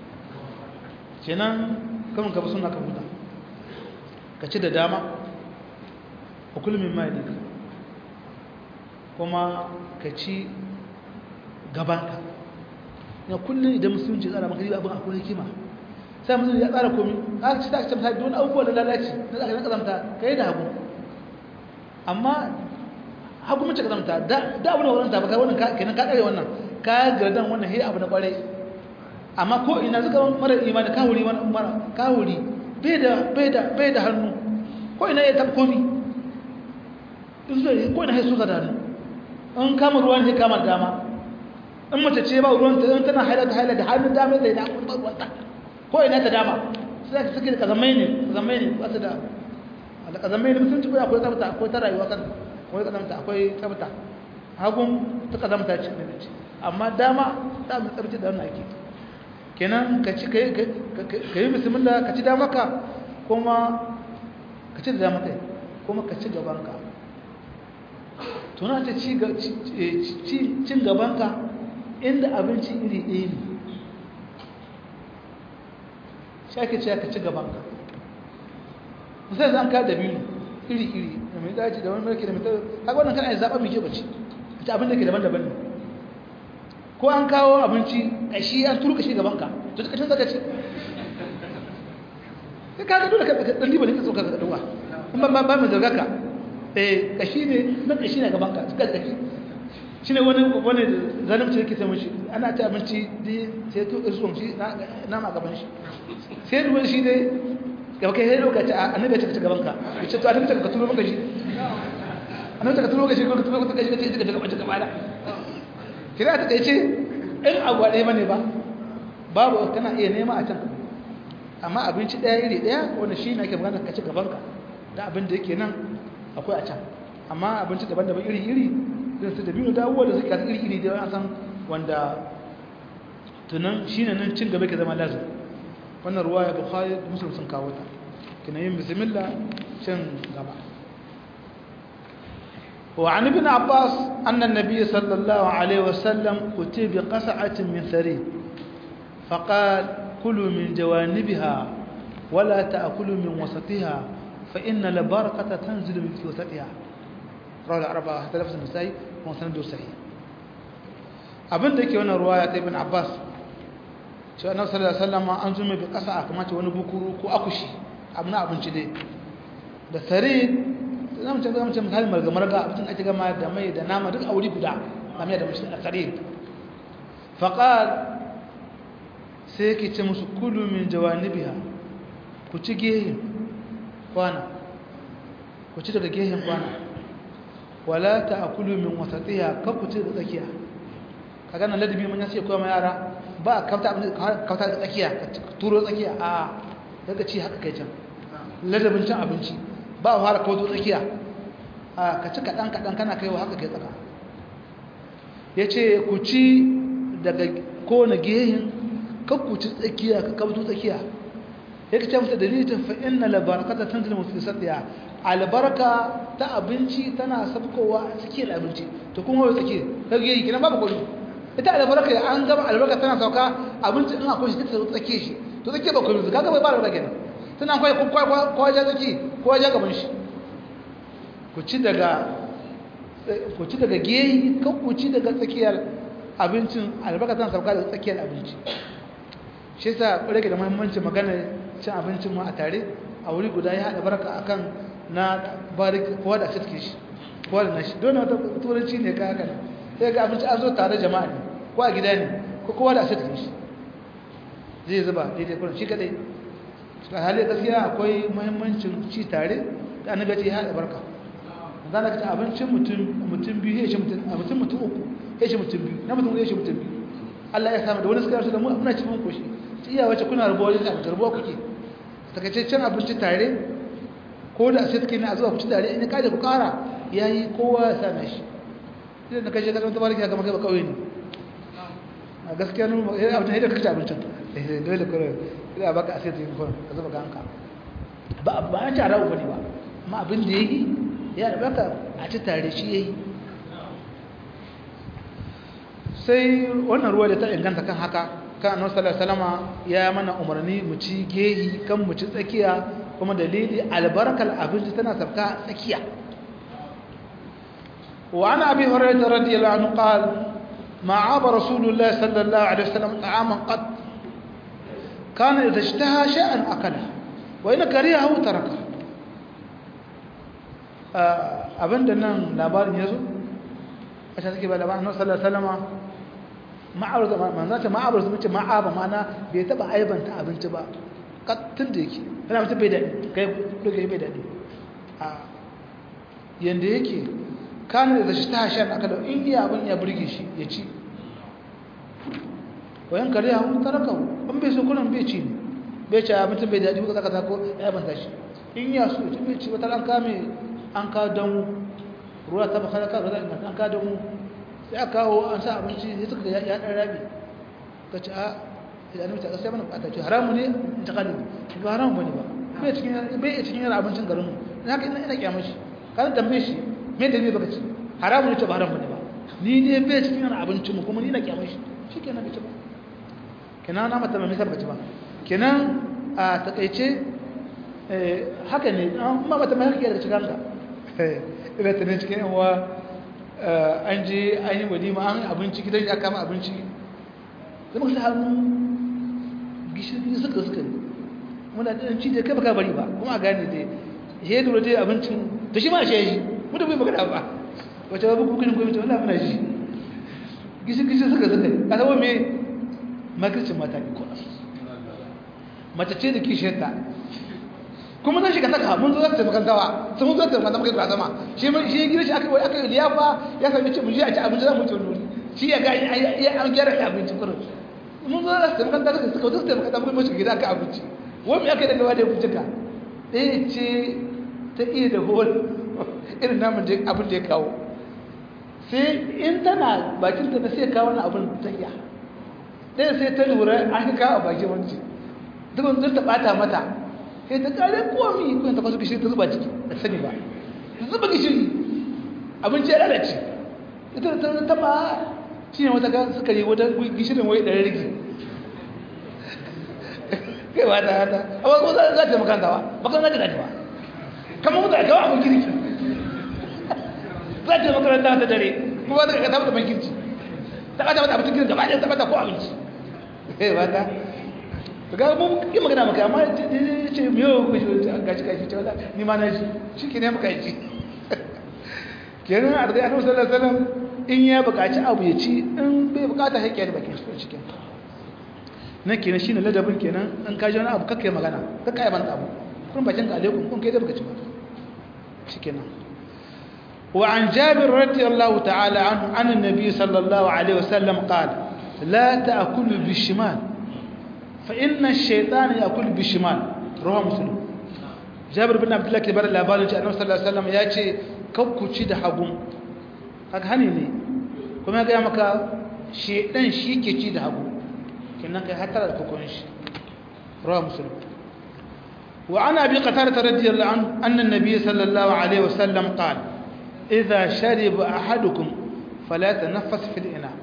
kenan kamun ka bi suna ka huta ka ci da dama a kulmin ma ya kuma ka ci gabanka ya kullum idan musulunci tsara maka riba abin akwai hikima sai musulunci ya tsara komi aka ci ta ce misali don abubuwa da lalaci na tsaka na kazamta ka yi da hagu amma hagu mace kazamta da abu na wurin ta baka wannan kenan ka kare wannan ka gardan wannan hira abu na kwarai amma ko ina suka mara imani kawuri mara kawuri bai da bai da bai da hannu ko ina ya tab komi ko ina ya suka da hannu in kama ruwan ne kama dama in mace ce ba ruwan ta in tana haila ta haila da hannun dama zai da kuma ruwan ta ko ina ta dama sai ka suke da kazamai ne kazamai ne ba su da da kazamai ne sun ci akwai tsafta akwai ta rayuwa kan akwai kazamta akwai tsafta hagun ta kazamta ce ne ce amma dama ta mu tsafta da wannan ake kenan ka ci ka yi bismillah ka ci dama ka kuma ka ci da dama kai kuma ka ci gaban ka tuna ta cin gabanka inda abinci iri ɗaya ne shake ce ka ci gabanka musamman zan ka da biyu iri-iri da mai daji da wani mulki da mai haka wannan kan a yi zaɓa mai kyau bace a ci abin da ke daban-daban ne ko an kawo abinci a shi an turu ka shi gabanka to suka cin zaka ci ka kaga dole ka ɗan liba ne ka so ka ɗauwa kuma ba mai zarga ka eh kashi ne na kashi ne gaban ka suka kashi shine wani wani zalimci yake sai mishi ana ci abinci di sai to irson shi na ma gaban shi sai ruwan shi dai gaba kai lokaci annabi ya ci gaban ka yace to annabi ka turo maka shi annabi ka turo maka shi ko ka turo maka shi kace ka gaba gaba da kira ta kai ce in abu ɗaya bane ba babu kana iya nema a can amma abinci ɗaya iri ɗaya wanda shi ne ake magana ka ci gaban ka da abin da yake nan akwai a can amma abinci daban-daban iri-iri zai su da biyu da abubuwa da suke kasu iri-iri da yawan san wanda tunan shi ne nan cin gaba ke zama lazim wannan ruwa ya bukhari da musulun sun kawo ta kina yin bismillah cin gaba وعن ابن عباس أن النبي صلى الله عليه وسلم أتي بقسعة من ثريد فقال كلوا من جوانبها ولا تأكلوا من وسطها فإن البركة تنزل من وسطها رواه الأربعة حتى لفظ النسائي وسنده صحيح abin da yake wannan ruwaya ta ibn Abbas shi annabi sallallahu alaihi wasallam an zume bi kasa kamar ce wani bukuru ko akushi abin abinci dai da sare zamu ce zamu ce misali marga marga abin ake gama da mai da nama duk a wuri guda kamar da mushi da sare faqal sai yake ce musu kulu min jawanibiha ku ci gehen kwana ku ci daga gehen kwana wala ta'kulu min wasatiha ka ku ci da tsakiya kaga nan ladabi mun yace kowa yara ba kafta kafta da tsakiya ka turo tsakiya a daga ci haka kai can ladabin cin abinci ba fara kawo tsakiya a ka ci kadan kadan kana kaiwa haka kai tsaka yace ku ci daga kowane gehin ka ku ci tsakiya ka kabto tsakiya yake ce masa dalilin fa inna la barakata tanzilu fi satiya albarka ta abinci tana sabkowa a tsakiyar abinci to kuma wai tsakiyar kage yi kina babu kullu ita albarka an gama albarka tana sauka abinci in akwai shi ta tsakiyar shi to tsakiyar ba kullu kaga bai ba albarka kenan tana akwai ko ko ja tsaki ko ja gaban shi ku ci daga ku ci daga geyi kan ku ci daga tsakiyar abincin albarka tana sauka daga tsakiyar abinci shi yasa rage da muhimmanci magana cin abincin mu a tare a wuri guda ya haɗa baraka akan na barik kowa da asirke shi kowa da nashi don wata turanci ne ka haka sai ga abinci an zo tare jama'a ne ko a gida ne ko kowa da asirke shi zai zuba daidai kurin shi kadai a halin gaskiya akwai muhimmancin ci tare da annabi ce ya haɗa barka zan ka ci abincin mutum mutum biyu ya shi mutum a mutum mutum uku ya shi mutum biyu na mutum ya shi mutum biyu Allah ya samu da wani suka yarsu da mu muna cikin koshi iya wace kuna rubuwa wajen abin rubuwa kuke takaitaccen abinci tare ko da sai take na zuwa ku ci tare in ka da ku kara yayi kowa ya same shi idan ka je ka zama tabariki ga makai ba kauye ne a gaskiya ne eh abin da kake abincin eh dole ko ina baka asiri din ko ka zuba ganka ba ba an tara uku ne ba amma abin da yayi ya baka a ci tare shi yayi sai wannan ruwa da ta inganta kan haka kan annabi sallallahu alaihi wasallama ya mana umarni mu ci gehi kan mu ci tsakiya kuma dalili albarkal abinci tana sabka tsakiya wa ana abi hurairah radiyallahu anhu qala ma aba rasulullah sallallahu alaihi wasallam ta'aman qad kana idha ishtaha shay'an akala wa in karihahu taraka abinda nan labarin yazo a ta take ba labarin annabi sallallahu alaihi wasallama ma'arza manzo ta ma'abar su ce ma'aba mana bai taba aibanta abinci ba kattun da yake kana mutum bai daɗi kai doge bai daɗi a yanda yake kana da shi ta shan aka da in iya abin ya burge shi ya ci wayan kare ya hun taraka an bai so kunan bai ci ne bai ci mutum bai daɗi ba zaka ko ya aibanta shi in ya so ci bai ci wata an kame an ka damu ruwa ta baka ka an ka damu sai aka kawo an sa abinci sai suka ya ɗan rabi ka ci a idan mutu a sai mana bukata ce haramu ne in ta kalli ba haramu bane ba bai cikin bai cikin yana abincin garin mu ina ka ina kyamar shi kan tambaye shi me da me baka ci haramu ne ce ba haramu bane ba ni ne bai cikin yana abincin mu kuma ni ina kyamar shi shikenan bai ci ba kenan na mata mai sarbaci ba kenan a takaice haka ne amma mata mai hakki da cikin ka ina tunan cikin yan uwa an je an yi walima an abinci gidan ya kama abinci zama su hannu gishiri suka suka ne muna da ci da kai baka bari ba kuma a gane dai ya dole dai abincin to shi ma shi yi mutum bai magana ba wace babu kukunin gwamnati wanda muna shi gishiri gishiri suka suka ne a zama me makircin mata ne ko mace ce da kishiyarta kuma zan shiga saka mun zo zan tafi kantawa sun zo tafi kantawa kai zama shi mun shi gida shi aka yi aka yi liyafa ya sami ci mun ji a ci abinci za mu ci wani shi ya ga ya an gyara abinci kurin mun zo zan tafi kantawa suka suka zo tafi kantawa mun shiga gida aka abinci wani aka yi daga wani kucika ɗaya ce ta iya da hol irin namun abin da ya kawo sai in tana bakin ta na sai kawo wani abin ta iya ɗaya sai ta lura an kawo a bakin wanci duk wanda ta ɓata mata sai ta kare komi kuma ta fasu gishiri ta zuba ciki da sani ba ta zuba gishiri abinci ya lalace ita da ta taba shi ne wata ga suka yi wata gishirin wai ɗari rigi kai ba ta hata amma kuma za ta makanta ba ba kan zaji daji ba kama mutu a kawo abin kirki za ta makaranta ta dare kuma ba ta kata mata bankirci ta kata mata abincin kirki gaba ɗaya ta kata ko abinci kai ba ta ga mun yi magana maka amma ce miyo ku shi gashi gashi ce wala ni ma na shi shi ke ne maka ji kenan a da annabi sallallahu alaihi wasallam in ya buƙaci abu ya ci in bai buƙata sai ke da bakin shi cikin nan kenan shine ladabin kenan in ka ji wani abu kakkai magana kakkai ban abu kun bakin ka alaikum kun kai da baka ci ba shikenan وعن جابر رضي الله تعالى عنه عن النبي صلى الله عليه وسلم قال لا تأكلوا بالشمال فإن الشيطان يأكل بالشمال رواه مسلم جابر بن عبد الله كبر labarin ce annabi sallallahu alaihi wasallam ya ce kakkuci da hagu haka hani ne kuma ya ga maka shedan shi ke ci da hagu kenan kai hatara da kokon shi رواه مسلم وعن أبي قتادة رضي الله عنه أن النبي صلى الله عليه وسلم قال إذا شرب أحدكم فلا تنفس في الإناء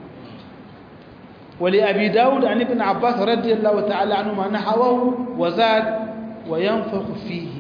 ولأبي داود عن ابن عباس رضي الله تعالى عنهما نحوه وزاد وينفخ فيه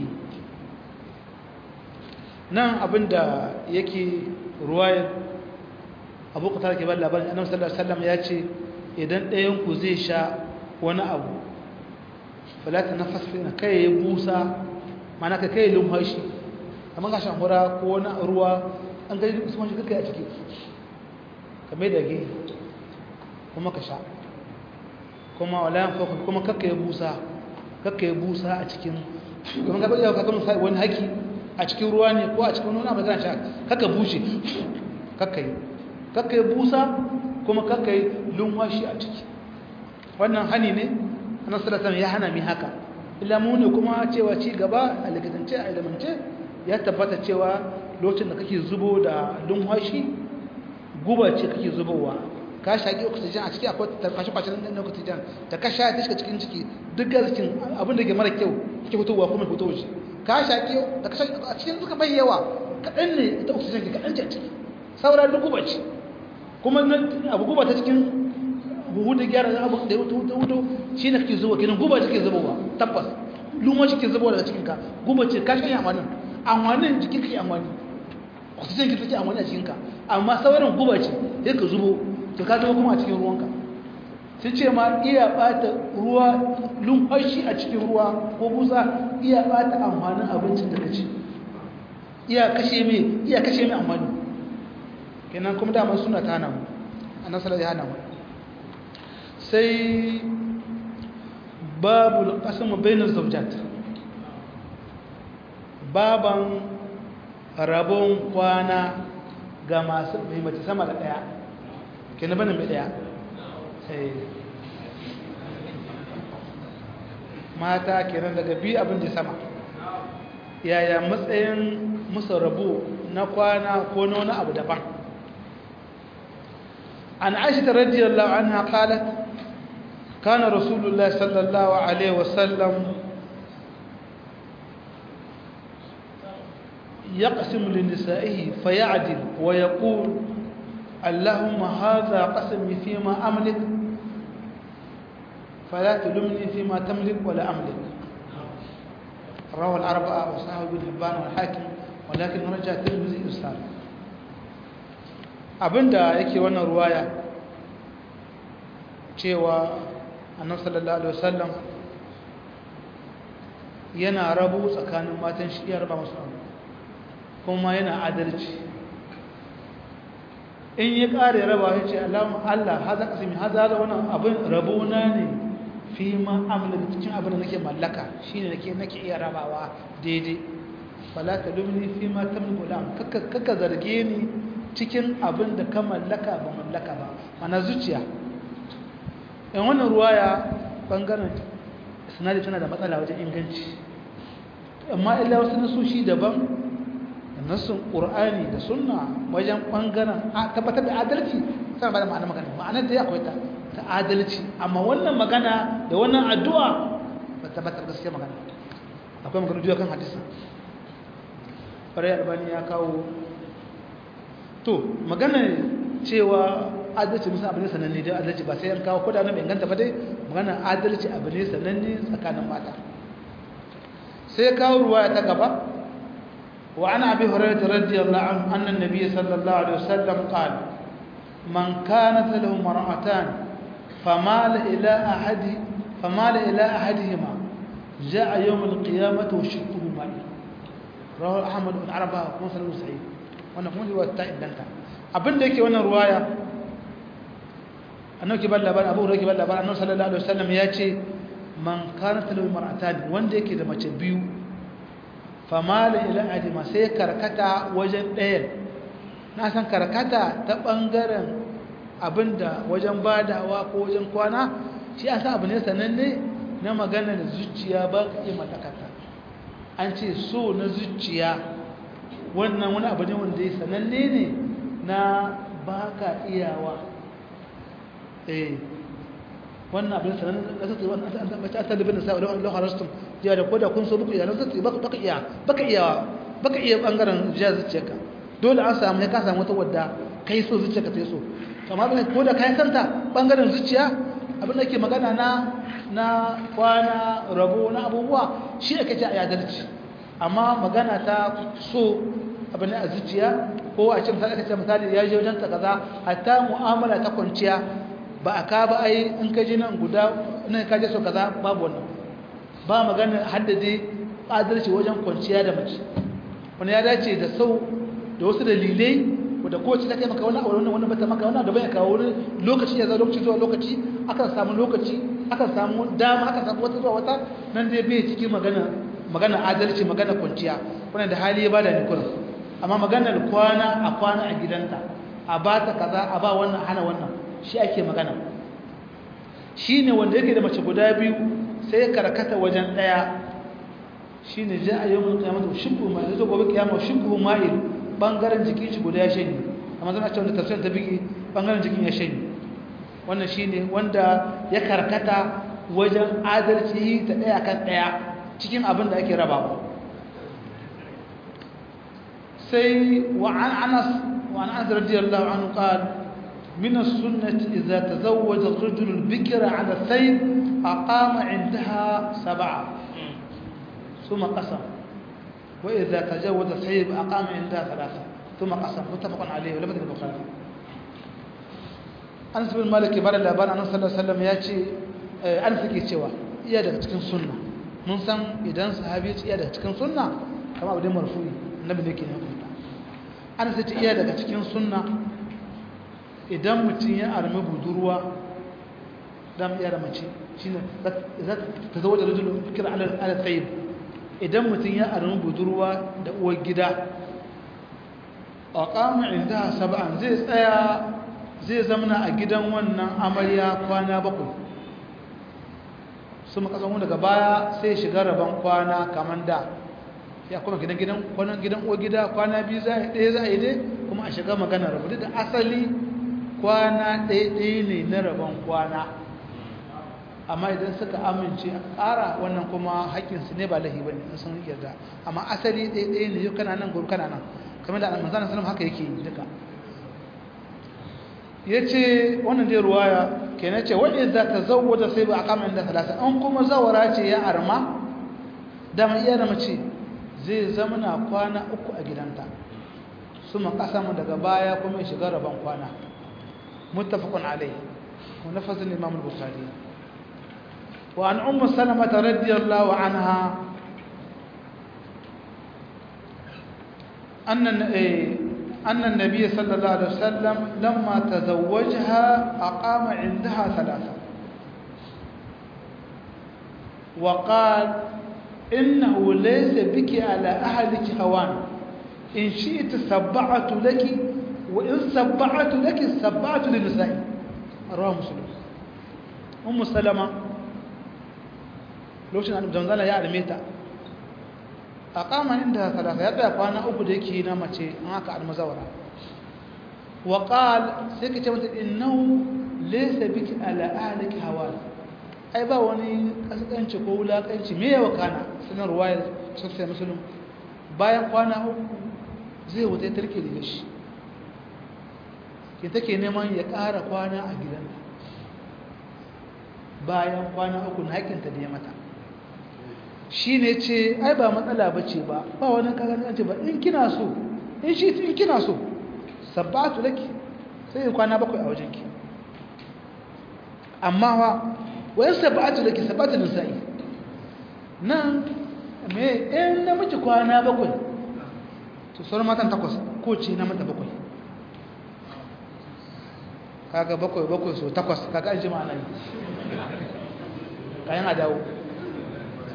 نعم أبن دا يكي رواية أبو قتادة كبال لابن أنه صلى الله عليه وسلم يأتي إذن ينكو زي شاء وانا أبو falata na fasfina kai ya busa mana ka kai lumhashi amma ga shan hura ko wani ruwa an gani duk sun shi kai a ciki ka mai dage kuma ka sha kuma wala yan fakon kuma kakka ya busa kakka ya busa a cikin kuma ka bari ka kama wani haki a cikin ruwa ne ko a cikin wani abu kana sha kakka bushe kakka yi kakka ya busa kuma kakka yi lumhashi a ciki wannan hani ne annabi sallallahu ya hana mi haka illa mu ne kuma cewa ci gaba a likitance a ilimance ya tabbata cewa lokacin da kake zubo da lumhashi guba ce kake zubowa ka shaki oxygen a ciki akwai tarkashi kwacin da oxygen da ka sha ta shiga cikin ciki duk gaskikin abin da ke mara kyau kake fitowa kuma fito shi ka shaki da ka shaki a cikin duka bai yawa kaɗan ne ita oxygen ke kaɗan ce a ciki saura duk guba ce kuma abu guba ta cikin buhu da gyara abu da ya wuto wuto shi ne kake zuwa kenan guba take zubowa tabbas luma shi ke zubowa daga cikinka guba ce ka shi amanin amanin jikin ka amani oxygen ki take amani a cikinka amma sauran guba ce sai ka zubo to ka zama kuma a cikin ruwanka sai ce ma iya bata ruwa lumfashi a cikin ruwa ko busa iya bata amfanin abincin da ka ci iya kashe mai iya kashe mai amfani kenan kuma dama suna ta hana mu annabi sallallahu alaihi wasallam sai babu qasamu bainaz zawjat baban rabon kwana ga masu mai mace sama da daya kenan bane mai daya sai mata kenan daga bi abin da sama yaya matsayin musu rabo na kwana ko na wani abu daban an aisha radiyallahu anha qalat kana rasulullah sallallahu alaihi wasallam يقسم لنسائه فيعدل ويقول اللهم هذا قسمي فيما أملك فلا تلمني فيما تملك ولا أملك رواه الأربعة وصحابه بن حبان والحاكم ولكن رجع تلمزي إرسال abinda yake wannan ruwaya cewa annabi sallallahu alaihi wasallam yana rabu tsakanin matan shi ya raba musu abu kuma yana adalci in ya kare raba ya ce Allah haza kasimi haza da wannan abin rabona ne fi ma amlaka cikin abin da nake mallaka shine nake nake iya rabawa daidai fala talumni fi ma tamliku lam kaka kaka zarge ni cikin abin da ka mallaka ba mallaka ba mana zuciya in wannan ruwaya bangaren sinadi tana da matsala wajen inganci amma illa wasu nasoshi daban nassun qur'ani da sunna wajen bangaren tabbatar da adalci sai ba da ma'ana magana ma'anar da ya akwai ta ta adalci amma wannan magana da wannan addu'a ba tabbatar gaskiya magana akwai magana juya kan hadisi farai albani ya kawo to magana cewa adalci musa abu ne sananne da adalci ba sai an kawo ko da na bai ganta ba dai magana adalci abu ne sananne tsakanin mata sai kawo ruwa ta gaba وعن أبي هريرة رضي الله عنه أن النبي صلى الله عليه وسلم قال من كانت له مرأتان فمال إلى أحد فمال إلى أحدهما جاء يوم القيامة وشقه مالي رواه أحمد بن عربة ومسلم سعيد wannan kuma riwaya ta inganta abin da yake wannan ruwaya annabi balla labarin abu rake balla labarin annabi sallallahu alaihi wasallam ya ce man kana talu mar'atan wanda yake da mace biyu famala ila adima sai karkata wajen ɗayan na san karkata ta ɓangaren abinda wajen badawa ko wajen kwana shi an san abu ne sananne na magana da zuciya ba ka iya matakata an ce so na zuciya wannan wani abu ne wanda ya sananne ne na ba ka iyawa eh wannan abin sananne da zai wannan an tabbata ta libin sa da Allah harastum ya da koda kun so buku iya zai baka baka iya baka iyawa baka iya bangaren zuciyarka dole an samu ya ka samu wata wadda kai so zuciyarka ta so amma ba ko da kai santa bangaren zuciya abin da ke magana na na kwana rabo na abubuwa shi ake ce a yadalci amma magana ta so abin a zuciya ko a ce misali aka ce misali ya je wajen ta kaza hatta mu'amala ta kwanciya ba a ka ba ai in ka je nan guda nan ka je so kaza babu wannan ba magana haddade adalci wajen kwanciya da mace wani ya dace da sau da wasu dalilai da kowace ta kai maka wani abu wani bata maka wani da bai kawo wani lokaci ya zo lokaci zuwa lokaci akan samu lokaci akan samu dama akan samu wata zuwa wata nan dai bai cikin magana magana adalci magana kwanciya wannan da hali ya bada ni kurin amma maganar kwana a kwana a gidanta a ba ta kaza a ba wannan hana wannan shi ake magana shine wanda yake da mace guda biyu sai karkata wajen daya shine ja a yawon kiyamata shibbu ma yazo gobe kiyama shibbu ma'il bangaren jikin shi guda ya shanye amma zan ce wanda tafsirin ta bigi bangaren jikin ya shanye wannan shine wanda ya karkata wajen adalci ta daya kan daya cikin abin da ake rabawa sai wa an anas wa an anas radiyallahu anhu qala من السنة إذا تزوج الرجل البكر على الثيب أقام عندها سبعة ثم قسم وإذا تجاوز الثيب أقام عندها ثلاثة ثم قسم متفق عليه ولم يكن البخاري أنس بن مالك بار اللابان أنس صلى الله عليه وسلم يأتي أنس كي cewa iya daga cikin sunna mun san idan sahabi ya iya daga cikin sunna kama abu da marfu'i annabi ne ke ne kuma Anas ya ce iya daga cikin sunna idan mutum ya armi budurwa dam iya da mace shine za ta zo da rajulun fikir ala ala tayyib idan mutum ya armi budurwa da uwar gida a kama inda saba'an zai tsaya zai zamana a gidan wannan amarya kwana bakwai su makasan daga baya sai shiga rabon kwana kamar da ya kuma gidan gidan kwanan gidan uwar gida kwana biyu za a ɗaya za a yi dai kuma a shiga magana rabu da asali kwana ɗaya ɗaya ne na rabon kwana amma idan suka amince a ƙara wannan kuma haƙƙinsu ne ba lahi ba ne sun yarda amma asali ɗaya ɗaya ne yau kana nan gobe kana nan kamar da manzana salam haka yake yi duka ya ce wannan dai ruwaya ke na ce wani za ta zauwa da sai ba a kama inda talata an kuma zawara ce ya arma dama iya da mace zai zama na kwana uku a gidanta su ma ƙasa mu daga baya kuma ya shiga rabon kwana muttafaqun alai wa nafazin imam al-bukhari وعن أم سلمة رضي الله عنها أن أن النبي صلى الله عليه وسلم لما تزوجها أقام عندها ثلاثة وقال إنه ليس بك على أهلك هوان إن شئت سبعت لك وإن سبعت لك سبعت للنساء رواه مسلم أم سلمة lokacin annabi zanzala ya arme ta a kama inda talaka ya tsaya kwana uku da yake na mace an haka almazawara wa qal sai ka ce mata innahu laysa biki ala ahliki hawal ai ba wani kaskanci ko wulakanci me yawa kana sunan ruwayar sahih muslim bayan kwana uku zai wuce tarke da shi ke take neman ya ƙara kwana a gidan bayan kwana uku na hakinta da ya mata shi ne ce ai ba matsala ba ce ba ba wani kaganci ba in kina so in shi in kina so sabbatu laki sai in kwana bakwai a wajenki amma wa wayan sabbatu laki sabbatu nisa'i nan me in namiji kwana bakwai to sauran matan takwas ko ce na mata bakwai kaga bakwai bakwai so takwas kaga an ji ma'ana yi kayan a dawo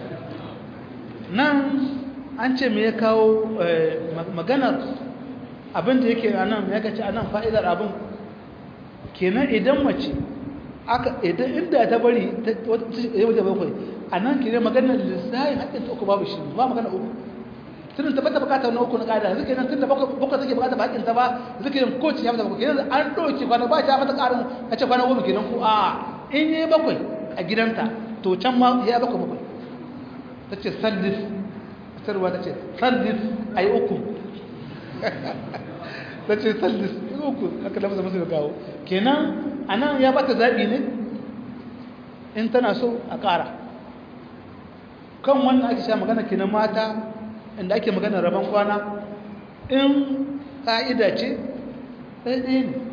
nan an ce me ya kawo maganar abin da yake anan ya kace anan fa'idar abin kenan idan mace aka idan inda ta bari ya wuce bakwai anan kenan maganar lissahi haƙƙin ta uku babu shi ba magana uku tun ta bata bukata na uku na ƙada zuke nan tun da bakwai take bukata bakin ta ba zuke nan ko ci ya mata bakwai kenan an ɗauki kwana ba ta mata ƙarin a ce kwana goma kenan ku a in yi bakwai a gidanta to can ma ya bakwai bakwai ta ce sandis sarwa ta ce sandis a yi uku ta ce sandis uku aka lafi zama suka kawo kenan a nan ya bata zaɓi ne in tana so a ƙara kan wannan ake sha magana kenan mata inda ake magana rabon kwana in ƙa'ida ce ɗaya ne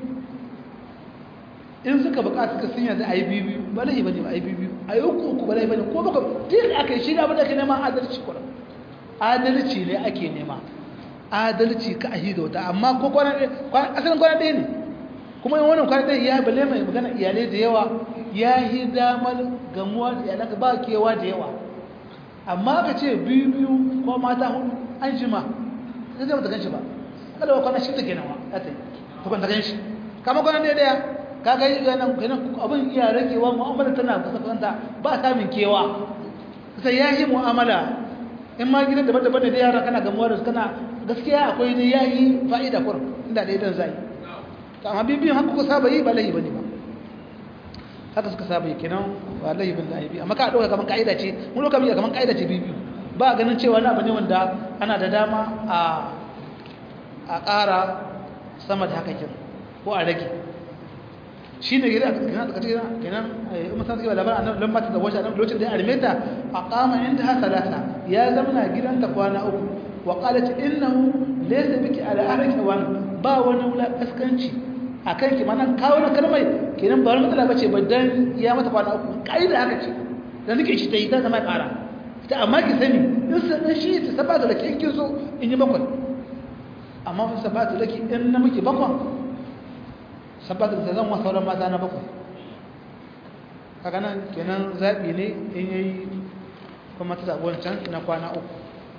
in suka bukata suka sun yanzu a yi biyu ba laifi ba ne ba a yi biyu a yi uku uku ba laifi ba ne ko baka tun aka yi shi da abin da ake nema adalci kuma adalci ne ake nema adalci ka a yi ga wata amma ko kwana ɗaya asalin kwana ɗaya ne kuma yin wannan kwana ɗaya ya bale mai magana iyalai da yawa ya yi damar gamuwa da iyalanka ba kewa da yawa amma ka ce biyu biyu ko mata hudu an jima sai zai mata gan shi ba kada ba kwana shi ta kenan wa ya ta yi ta kwanta gan shi kama kwana ɗaya ɗaya ka ga ganin ganin abin iya ragewa mu'amala tana kasanta ba samun kewa sai ya yi mu'amala in ma gidan daban-daban da yara kana gamuwa da su kana gaskiya akwai ne ya yi fa'ida kur inda da idan zai to amma bibiyan haka kuka saba yi ba laifi bane ba haka suka saba yi kenan ba laifi bane laifi amma ka dauka kaman kaida ce mun dauka biya kaman kaida ce bibiyu ba ganin cewa na abu ne wanda ana da dama a a ƙara sama da haka kin ko a rage shi ne gida kenan da kace kenan umma sai ba labarin annabi lamma ta zawaja annabi lokacin da ya armeta aqama indaha salasa ya zamana gidanta kwana uku wa qalat innahu laysa biki ala ahliki wan ba wani wula kaskanci akan ki mana kawo na kalmai kenan ba wani matsala bace ba dan ya mata kwana uku kaida haka ce dan nake shi tayi ta zama kara ta amma ki sani in san shi ta sabata da kin so in yi bakwai amma fa sabata laki in na miki bakwai sabbatar da zan wa sauran mata na bakwai haka nan kenan zaɓi ne in yayi kuma ta zaɓi wancan na kwana uku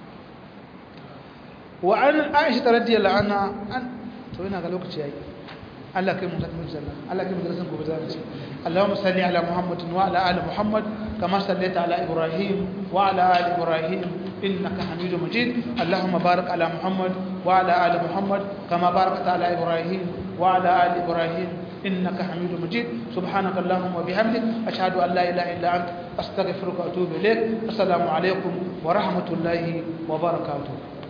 wa an aisha ta radiyar la'ana an to yana ga lokaci yayi Allah kai mutum mun sallah Allah kai mutum gobe za mu ci Allahumma salli ala Muhammadin wa ala ali Muhammad kama sallaita ala Ibrahim wa ala ali Ibrahim إنك حميد مجيد اللهم بارك على محمد وعلى آل محمد كما باركت على إبراهيم وعلى آل إبراهيم إنك حميد مجيد سبحانك اللهم وبحمدك أشهد أن لا إله إلا أنت أستغفرك وأتوب إليك السلام عليكم ورحمة الله وبركاته